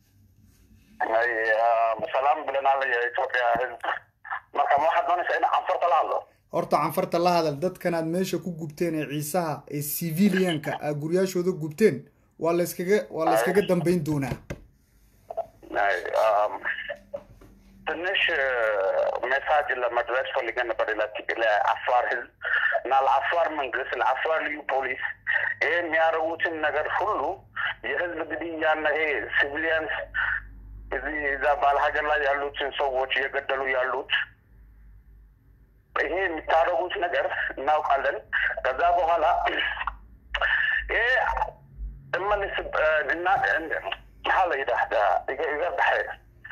salaam bilanaa la yahay etoobiya marka ma waxaad doonaysaa in canfarta la hadlo horta canfarta la hadal dadkan aad meesha ku gubteen ee ciisaha ee civilianka aad guryaashooda gubteen waa la yskaga waa la yskaga dambayn doonaa ትንሽ ሜሳጅ ለመድረስ ፈልገን ነበር ለአፋር ህዝብ እና ለአፋር መንግስት ለአፋር ልዩ ፖሊስ ይሄ የሚያደርጉትን ነገር ሁሉ የህዝብ ግድያና ይሄ ሲቪሊያንስ እዚህ እዛ ባል ሀገር ላይ ያሉትን ሰዎች እየገደሉ ያሉት ይሄ የሚታደርጉት ነገር እናውቃለን። ከዛ በኋላ ይሄ እመልስ እና maxaa la yidhaahdaa iga iga baxay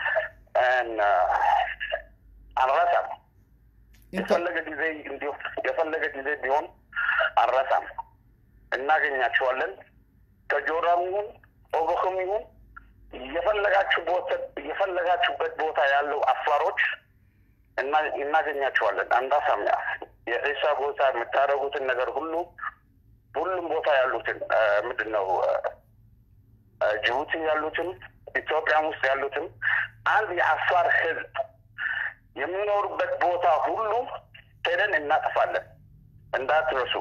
አንረሳም የፈለገ ጊዜ እንዲሁ የፈለገ ጊዜ ቢሆን አንረሳም እናገኛቸዋለን ከጆራም ይሁን ኦቦክም ይሁን የፈለጋችሁ ቦታ የፈለጋችሁበት ቦታ ያለው አፋሮች እና- እናገኛቸዋለን። አንዳሳሚያ የዒሳ ቦታ የምታደርጉትን ነገር ሁሉ ሁሉም ቦታ ያሉትን አ፣ ምንድን ነው አ፣ አ፣ ጅቡቲ ያሉትን ኢትዮጵያም ውስጥ ያሉትን አንድ የአፋር ህዝብ የሚኖሩበት ቦታ ሁሉ ሄደን እናጠፋለን። እንዳትረሱ።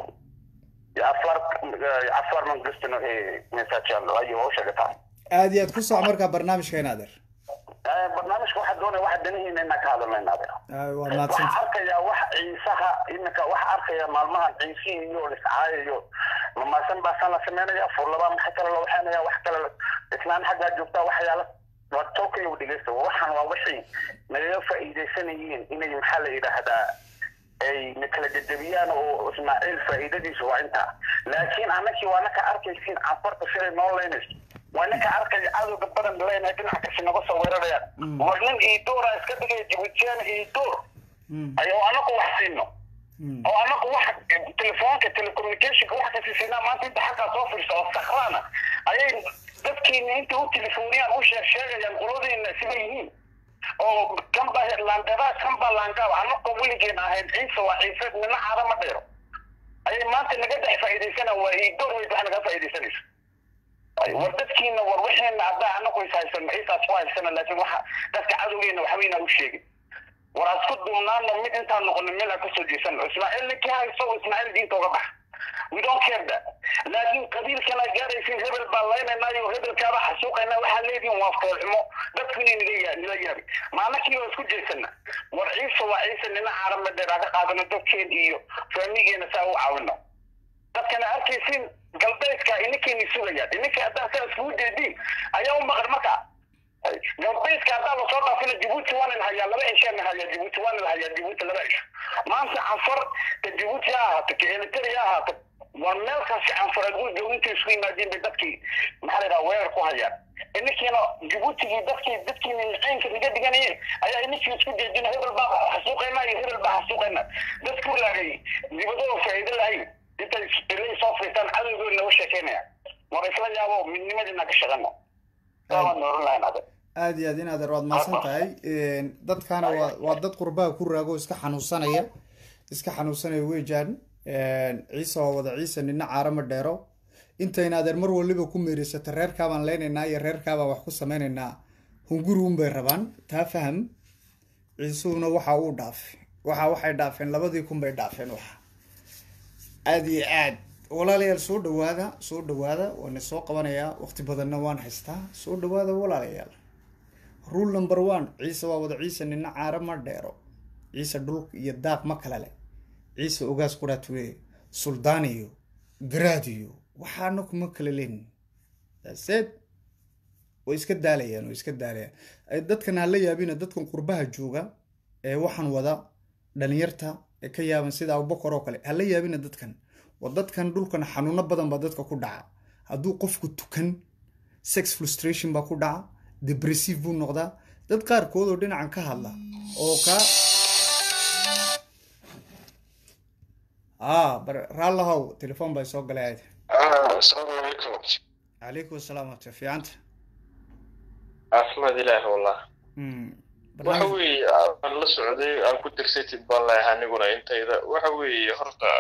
የአፋር የአፋር መንግስት ነው ይሄ ሜሳች ያለው አየኸው ሸገታ aad iyo aad ku soco markaa barnaamijka inaadeer barnaamijka waxaa doonaya waxa danihiina inaan ka hadalnayna adeer waa waxaa mahadsanta arkayaa wax ciisaha iminka waxaa arkayaa maalmahan ciisihii iyo liscaayayo mamaasan baa san la sameynaya furlabaa maxaa kale la waxaynaya wax kale la- islaan xaggaa joogtaa waxyaala waa tolkayo dhegeysta waxaan waa wixii nagaga faa'iidaysanayeen inay maxaa la yidhaahdaa ay na kala jajabiyaan oo ismaaciil faa'iidadiisu waa intaa laakiin annakii waa naka arkaysiin cafarta siday noo leynayso waa ninka arkaya cadowga badan leenahay dhinac kasi naga soo weerarayaan war nin iidoora iska dhigaya jibuutiyaan iidoor ayuu anaku wax siino oo anaku wax telefoonka telecommunicationka wax kasi siinaa maanta inta xaggaa soo fiirsa oo sakrana ayay dadkiina inta u telefooniyaan u sheeg sheegayaan qoladiina sida yihiin oo kanba landheraa kanba laangaab anako weligeen ahayn ciise waa ciise nina caada ma dheero ayay maanta naga dhex faa'iidaysana waa iidoor weyd wax naga faa'iidaysanayso war dadkiina war wixiina haddaa anagu is haysano ciisaas ku haysana laakiin waxa dadka cadowgeena waxbayna u sheegin war asku duubnaano mid intaan noqono meel aan kasoo jeesano ismaaciil ninkii hayso ismaaciil diinta uga bax we don't care that laakiin qabiilkana gaaraysin hebel baa laynaynayo hebelkaaba xasuuqayna waxaa leedihin waa foolxumo dadkuna niga yaa nila yaabi maalakii waa isku jeesana war ciise waa ciise nina caarama dheer aan ka qaadano dadkeen iyo faamigeena saa u caawino dadkana arkaysin galbeedka ininkeeni sugayaan ininka haddaa saa iskugu jeediin ayaa u maqan marka galbeedka haddaa lasoo dhaafina jibuuti waana la hayaa laba cishaana hayaa jibuuti waana la hayaa jibuuti laba cisho maanta canfar ka jibuuti ha ahaato ka eliteri ha ahaato waa meel kaasi canfar adduunka intay isku yimaadiin bay dadkii maxaa la yidhaha weerar ku hayaan ininkiina jibuutigii dadkii dadkiina niceynka naga dhiganayeen ayaa ininkii isku jeedina hebel baa xasuuqayna iyo hebel baa xasuuqayna dadku laagay dibadoo faa'iido lahayn intay ilay soo fiirtaan cadowgood naga sheekeynaya war isla yaabo midnimadiina ka shaqano saawaan nooran lahayn adag aad iyo aad in adeer waad mahadsan tahay dadkaana waa waa dad qurbaha ku raago iska xanuunsanaya iska xanuunsanaya weejaan ciise waa wada ciise nina caarama dheero intayna adeer mar waliba ku meereysata reerkaabaan leynaynaa iyo reerkaabaan wax ku sameynaynaa hunguri unbay rabaan taa faham ciisuhuna waxa uu dhaafay waxa waxay dhaafeen labadii kun bay dhaafeen waxa aad iyo aad walaalayaal soo dhawaada soo dhawaada waana soo qabanayaa waqti badanna waan haystaa soo dhawaada walaalayaal rule number one ciise waa wada ciise nina caara ma dheero ciise dhul iyo daaq ma kale leh ciise ogaas quraatule suldaan iyo garaad iyo waxaana kuma kala lenin daseed way iska daalayaan way iska daalayaan dadkan ha la yaabina dadkan qurbaha jooga ee waxaan wada dhalinyarta ee ka yaaban sida abubakar oo kale ha la yaabina dadkan waa dadkan dhulkan xanuuno badan baa dadka ku dhaca hadduu qofku tukan sex frustration baa ku dhaca depressive buu noqdaa dad qaarkood oo dhinacan ka hadla oo ka ah bar raallahow telefoon baa soo galay aad asalaamu calaykum calaykum asalaam wata fiicanta caafimaad ilaah wallah waxa weeye aan la socday aan ku dirsatid baan leeyahay aniguna intayda waxa weeye horta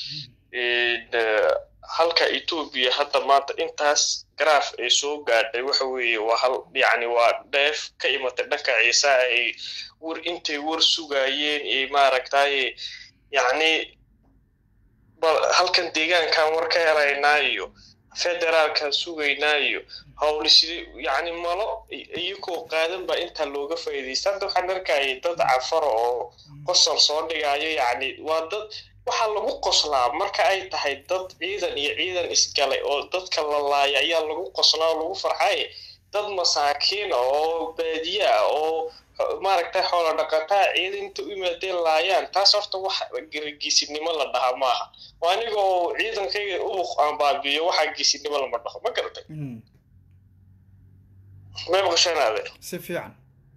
halka etoobiya hadda maanta intaas garaaf ay soo gaadhay waxa weeye waa hal yacni waa dheef ka imatay dhanka ciise ay war intay war sugaayeen ee maaragtaye yacni bal halkan deegaankan war ka helaynaa iyo federaalkan sugaynaa iyo howli sida yacni malo iyagoo qaadan baa intaa looga faa'iidaysta hadda waxaan arkayay dad cafaro oo qosol soo dhigayo yacni waa dad waxaa lagu qoslaa marka ay tahay dad ciidan iyo ciidan isgalay oo dadka la laaya ayaa lagu qoslaa oo lagu farxay dad masaakiina oo baadiye ah oo maaragtay xoolo dhaqataa ciidan inta u yimaadeen laayaan taas horta wax geesinimo la dhaha maaha waa aniga oo ciidankayga ubuq aan baabiyo waxaa geesinimo lama dhaho ma garatay may maqashanaade si fiican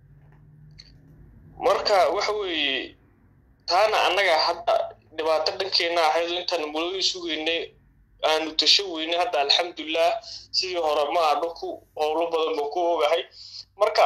marka waxa weeye taana annaga hadda dhibaato dhankeena ahayd intaan mulooyin sugaynay aanu tasho weyne hadda alxamdulilah sidii hore ma aha dhulku howlo badan baan ku ogahay marka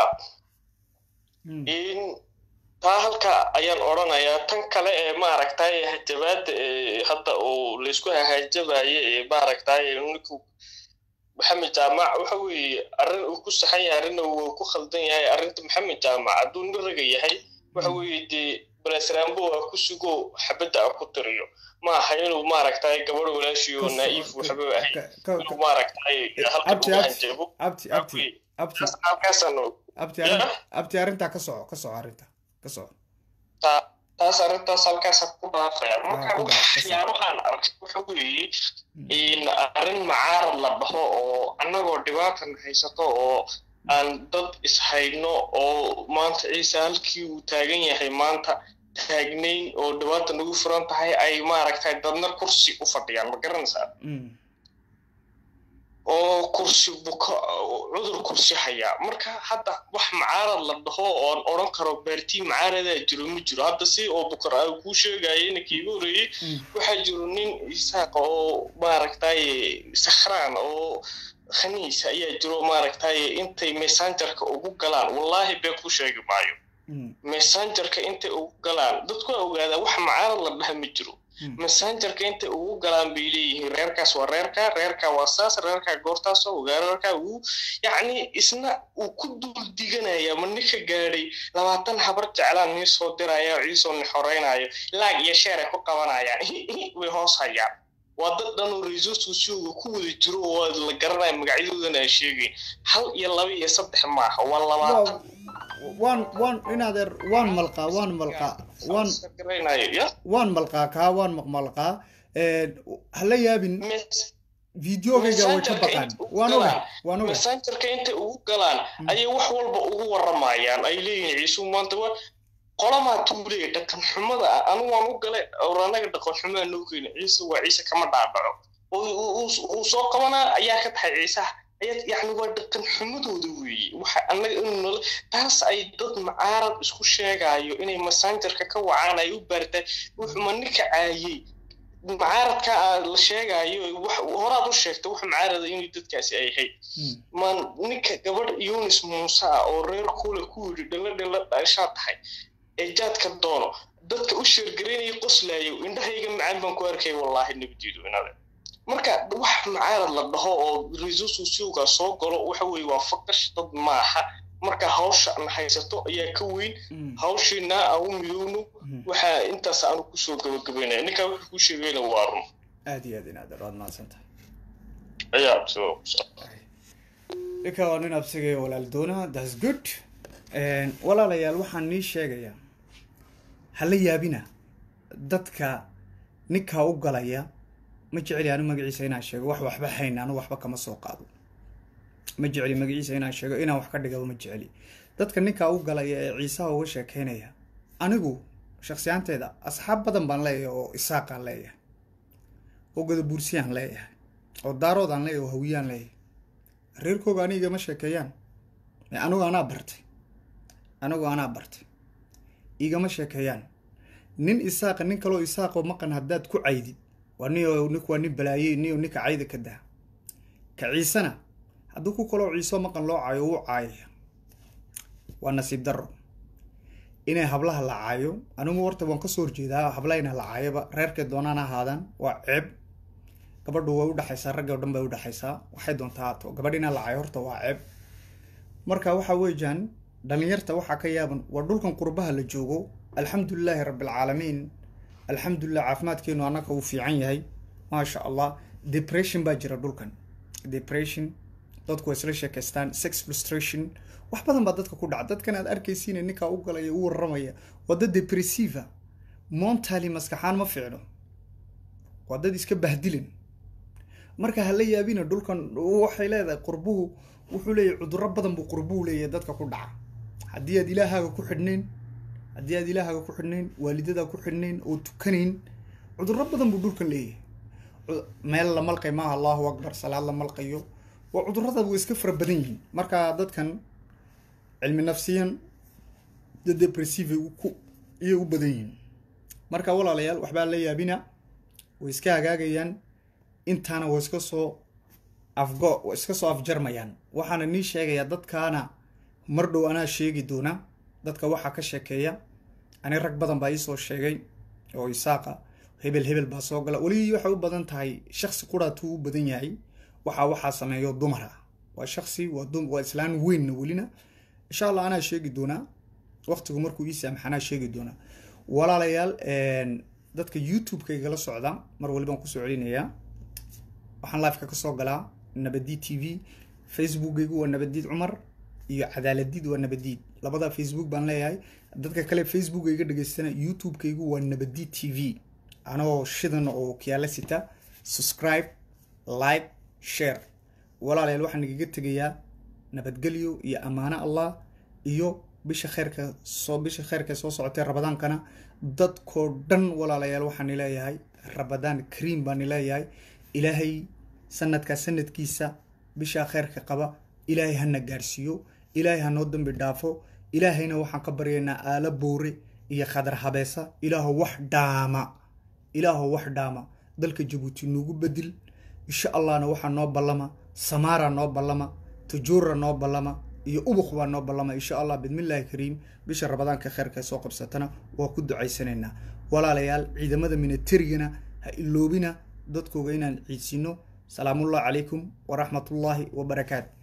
in taa halka ayaan odhanayaa tan kale ee maaragtay hajabaada ee hadda uu laysku hahajabaye ee maaragtay ninku maxamed jaamac waxa weeye arrin uu ku saxan yahay arrinna uu ku khaldan yahay arrinta maxamed jaamac hadduu nin raga yahay waxa weeye dee balesrambo a ku sugo xabadda a ku tiriyo ma aha inuu maaragtay gabadh walaashiyo naaif waxba ahayn inuu maaragtay halka abti uga abti hanjabo abti abti abti halkaasaan abti arrin abti arrintaa ka soco ka soco arrinta ka soco taa- taas arrintaas halkaasaan ku dhaafaya marka ku dhaaf, ka waxyaabahaan arkay waxa weeye in arrin macaarad la dhaho oo annagoo dhibaatan haysato oo aan dad ishayno oo maanta ciise halkii uu taagan yahay maanta taagnayn oo dhibaata nagu furan tahay ay maaragtay dadna kursi u fadhiyaan ma garanaysaa oo kursi buka cudur kursi hayaa marka hadda wax macaarad la dhaho oon odhan karo baartii macaaradaa jiro ma jiro hadda si oo bukar a kuu sheegaya inanka iga horeeyey waxaa jiro nin isaaq oo maaragtay sakhraan oo khaniis ayaa jiro maaragtay intay messengerka ugu galaan wallaahi bee ku sheegi maayo messengerka intay ugu galaan dadku waa ogaadaa wax macaarad la dhaha ma jiro messengerka intay ugu galaan bay leeyihiin reerkaas waa reerka reerka waa saas reerka goortaas oo reerka uu yacni isna uu ku dul diganaya ma ninka gaadhay labaatan habar jeclaan nii soo diraya oo ciisoo ni xoreynayo laag iyo sheer ay ku qabanayaan way hoos hayaan waa dad dhan oo resourceka siooga ku wada jiro oo la garanaya magacyadoodana aan sheegayn hal iyo laba iyo saddex maaha waa labaatan waan waan inaadeer waan malqaa waan malqaa waan garanayo ya waan malqaa kaa waan maqmalqaa hala yaabin videogayga way ka baqaan waan oga waan oga messengerka intay ugu galaan ayay wax walba ugu waramayaan ay leeyihiin ciisu maanta waa qolamaa tuulee dhaqan xumada ah anu waan u galay or anaga dhaqan xumaa noo keeni ciise waa ciise kama dhaadhaco uu soo qabanaa ayaa ka tahay ciisaha ayaa yacni waa dhaqan xumadooda weeye waxa annaga inuu nala taas ay dad macaarad isku sheegaayo inay messengerka ka wacaan ay u baartaan wuxuu ma ninka caayey macaaradka la sheegaayo horaad u sheegta wax macaarada inay dadkaasi ay ahayd maan ninka gabadh yunis muuse ah oo reer kule ku yidhi dhalo dhalo dhashaa tahay ee jaadka doono dadka u sheergaraynaya qoslaayo indhahayga macaan baan ku arkay wallaahi nabadiidu inade marka wax macaarad la dhaho oo resource siuga soo galo waxa weeye waa faqash dad maaha marka hawsha na haysato ayaa ka weyn hawshiina aan u midowno waxaa intaas aanu kusoo gabagabaynaya ninkaa wuxuu ku sheegayna waa run aad iyo aad inaad waad mahadsan tahay ayaa soo ninka waa nin absigaya walaal doona thats good walaalayaal waxaan nii sheegayaa hala yaabina dadka ninkaa u galaya ma jeceli anu magaciisa inaan sheego wax waxba hayn anu waxba kama soo qaado ma jeceli magaciisa inaan sheego inaan wax ka dhigaba ma jeceli dadka ninkaa u galaya ee ciisaha uga sheekeynaya anigu shaksiyaanteeda asxaab badan baan leeyahay oo isaaqaan leeyahay oo gadabuursiyaan leeyahay oo daaroodaan leeyahay oo hawiyaan leeyahay reerkooga aniga ma sheekeeyaan anigu anaa bartay anigu anaa bartay igama sheekeeyaan nin isaaqa nin kaloo isaaqoo maqan haddaad ku caydid waa ni nink waa nin balaayey niyo ninka cayda ka daa ka ciisena haddii ku kaloo ciiso maqan loo caayo wuu caayaya waa nasiib darro inay hablaha la caayo anigu horta waan kasoo horjeedaa hablaha ina la caayoba reerkay doonaan ahaadaan waa ceeb gabadhu way udhexaysaa ragga o dhan bay udhexaysaa waxay doontaa haato gabadh inaa la caayo horta waa ceeb marka waxa weeyaan dhalinyarta waxaa ka yaaban waa dhulkan qurbaha la joogo alxamdulilaahi rabbilcaalamiin alxamdulilah caafimaadkeenu annaga uu fiican yahay maasha allah depression baa jira dhulkan depression dadku way isla sheekaystaan sex frustration wax badan baa dadka ku dhaca dadkan aad arkaysiina ninkaa u galaya u warramaya waa dad depressiva montally maskaxaan ma fiicno waa dad iska bahdilan marka hala yaabina dhulkan waxay leedahay qurbuhu wuxuu leeyahay cudurro badan buu qurbuhu leeyahay dadka ku dhaca haddii aad ilaahaaga ku xidhnayn haddii aad ilaahaaga ku xidhnayn waalidadaa ku xidhnayn oo tukanayn cudurro badan buu dhulkan leeyahay meel la malqay maaha allahu akbar salaad la malqayo waa cudurrada way iska fara badan yihiin marka dadkan cilmi nafsiyan dad depressive ku iyay u badan yihiin marka walaalayaal waxbaa la yaabina way iska hagaagayaan intaana waa iska soo afgo waa iska soo afjarmayaan waxaana nii sheegayaa dadkaana mar dhow anaa sheegi doona dadka waxaa ka sheekeeya ani rag badan baa iisoo sheegay oo isaaqa hebel hebel baa soo gala weli waxay u badan tahay shaksi quraatuu u badan yahay waxaa waxaa sameeyo dumar ah waa shaksi waa dum waa islaan weynna welina insha allah anaa sheegi doonaa waqtigu markuu ii saamax anaa sheegi doonaa walaalayaal dadka youtube-ka igala socda mar walibaan kusoo celinayaa waxaan liveka kasoo galaa nabadiid t v facebookaygu waa nabadiid cumar iyo cadaaladiid waa nabadiid labada facebook baan leeyahay dadka kale facebook iga dhegeystana youtube-kaygu waa nabadiid t v anoo shidan oo kiyaala sita subscribe like share walaalayaal waxaan igaga tegayaa nabadgelyo iyo ammaano allah iyo bisha kheyrka soo bisha kheyrka soo socotay rabadaankana dadkoo dhan walaalayaal waxaan leeyahay rabadaan kariim baan leeyahay ilaahay sanadkaa sanadkiisa bishaa kheyrka qaba ilaahay hana gaarsiiyo ilaahay hanoo dambi dhaafo ilaahayna waxaan ka baryaynaa aalo boore iyo khadar habeesa ilaaho wax dhaama ilaaho wax dhaama dalka jabuuti noogu bedel insha allahna waxaa noo ballama samaara noo ballama tajuura noo ballama iyo ubuk baa noo ballama insha allah bidmillaahi kariim bisha rabadaanka kheyrka soo qabsatana waa ku ducaysanaynaa walaalayaal ciidamada minaterigana ha iloobina dadkooga inaan ciidsiino salaamullahi calaykum waraxmatullaahi wabarakaatu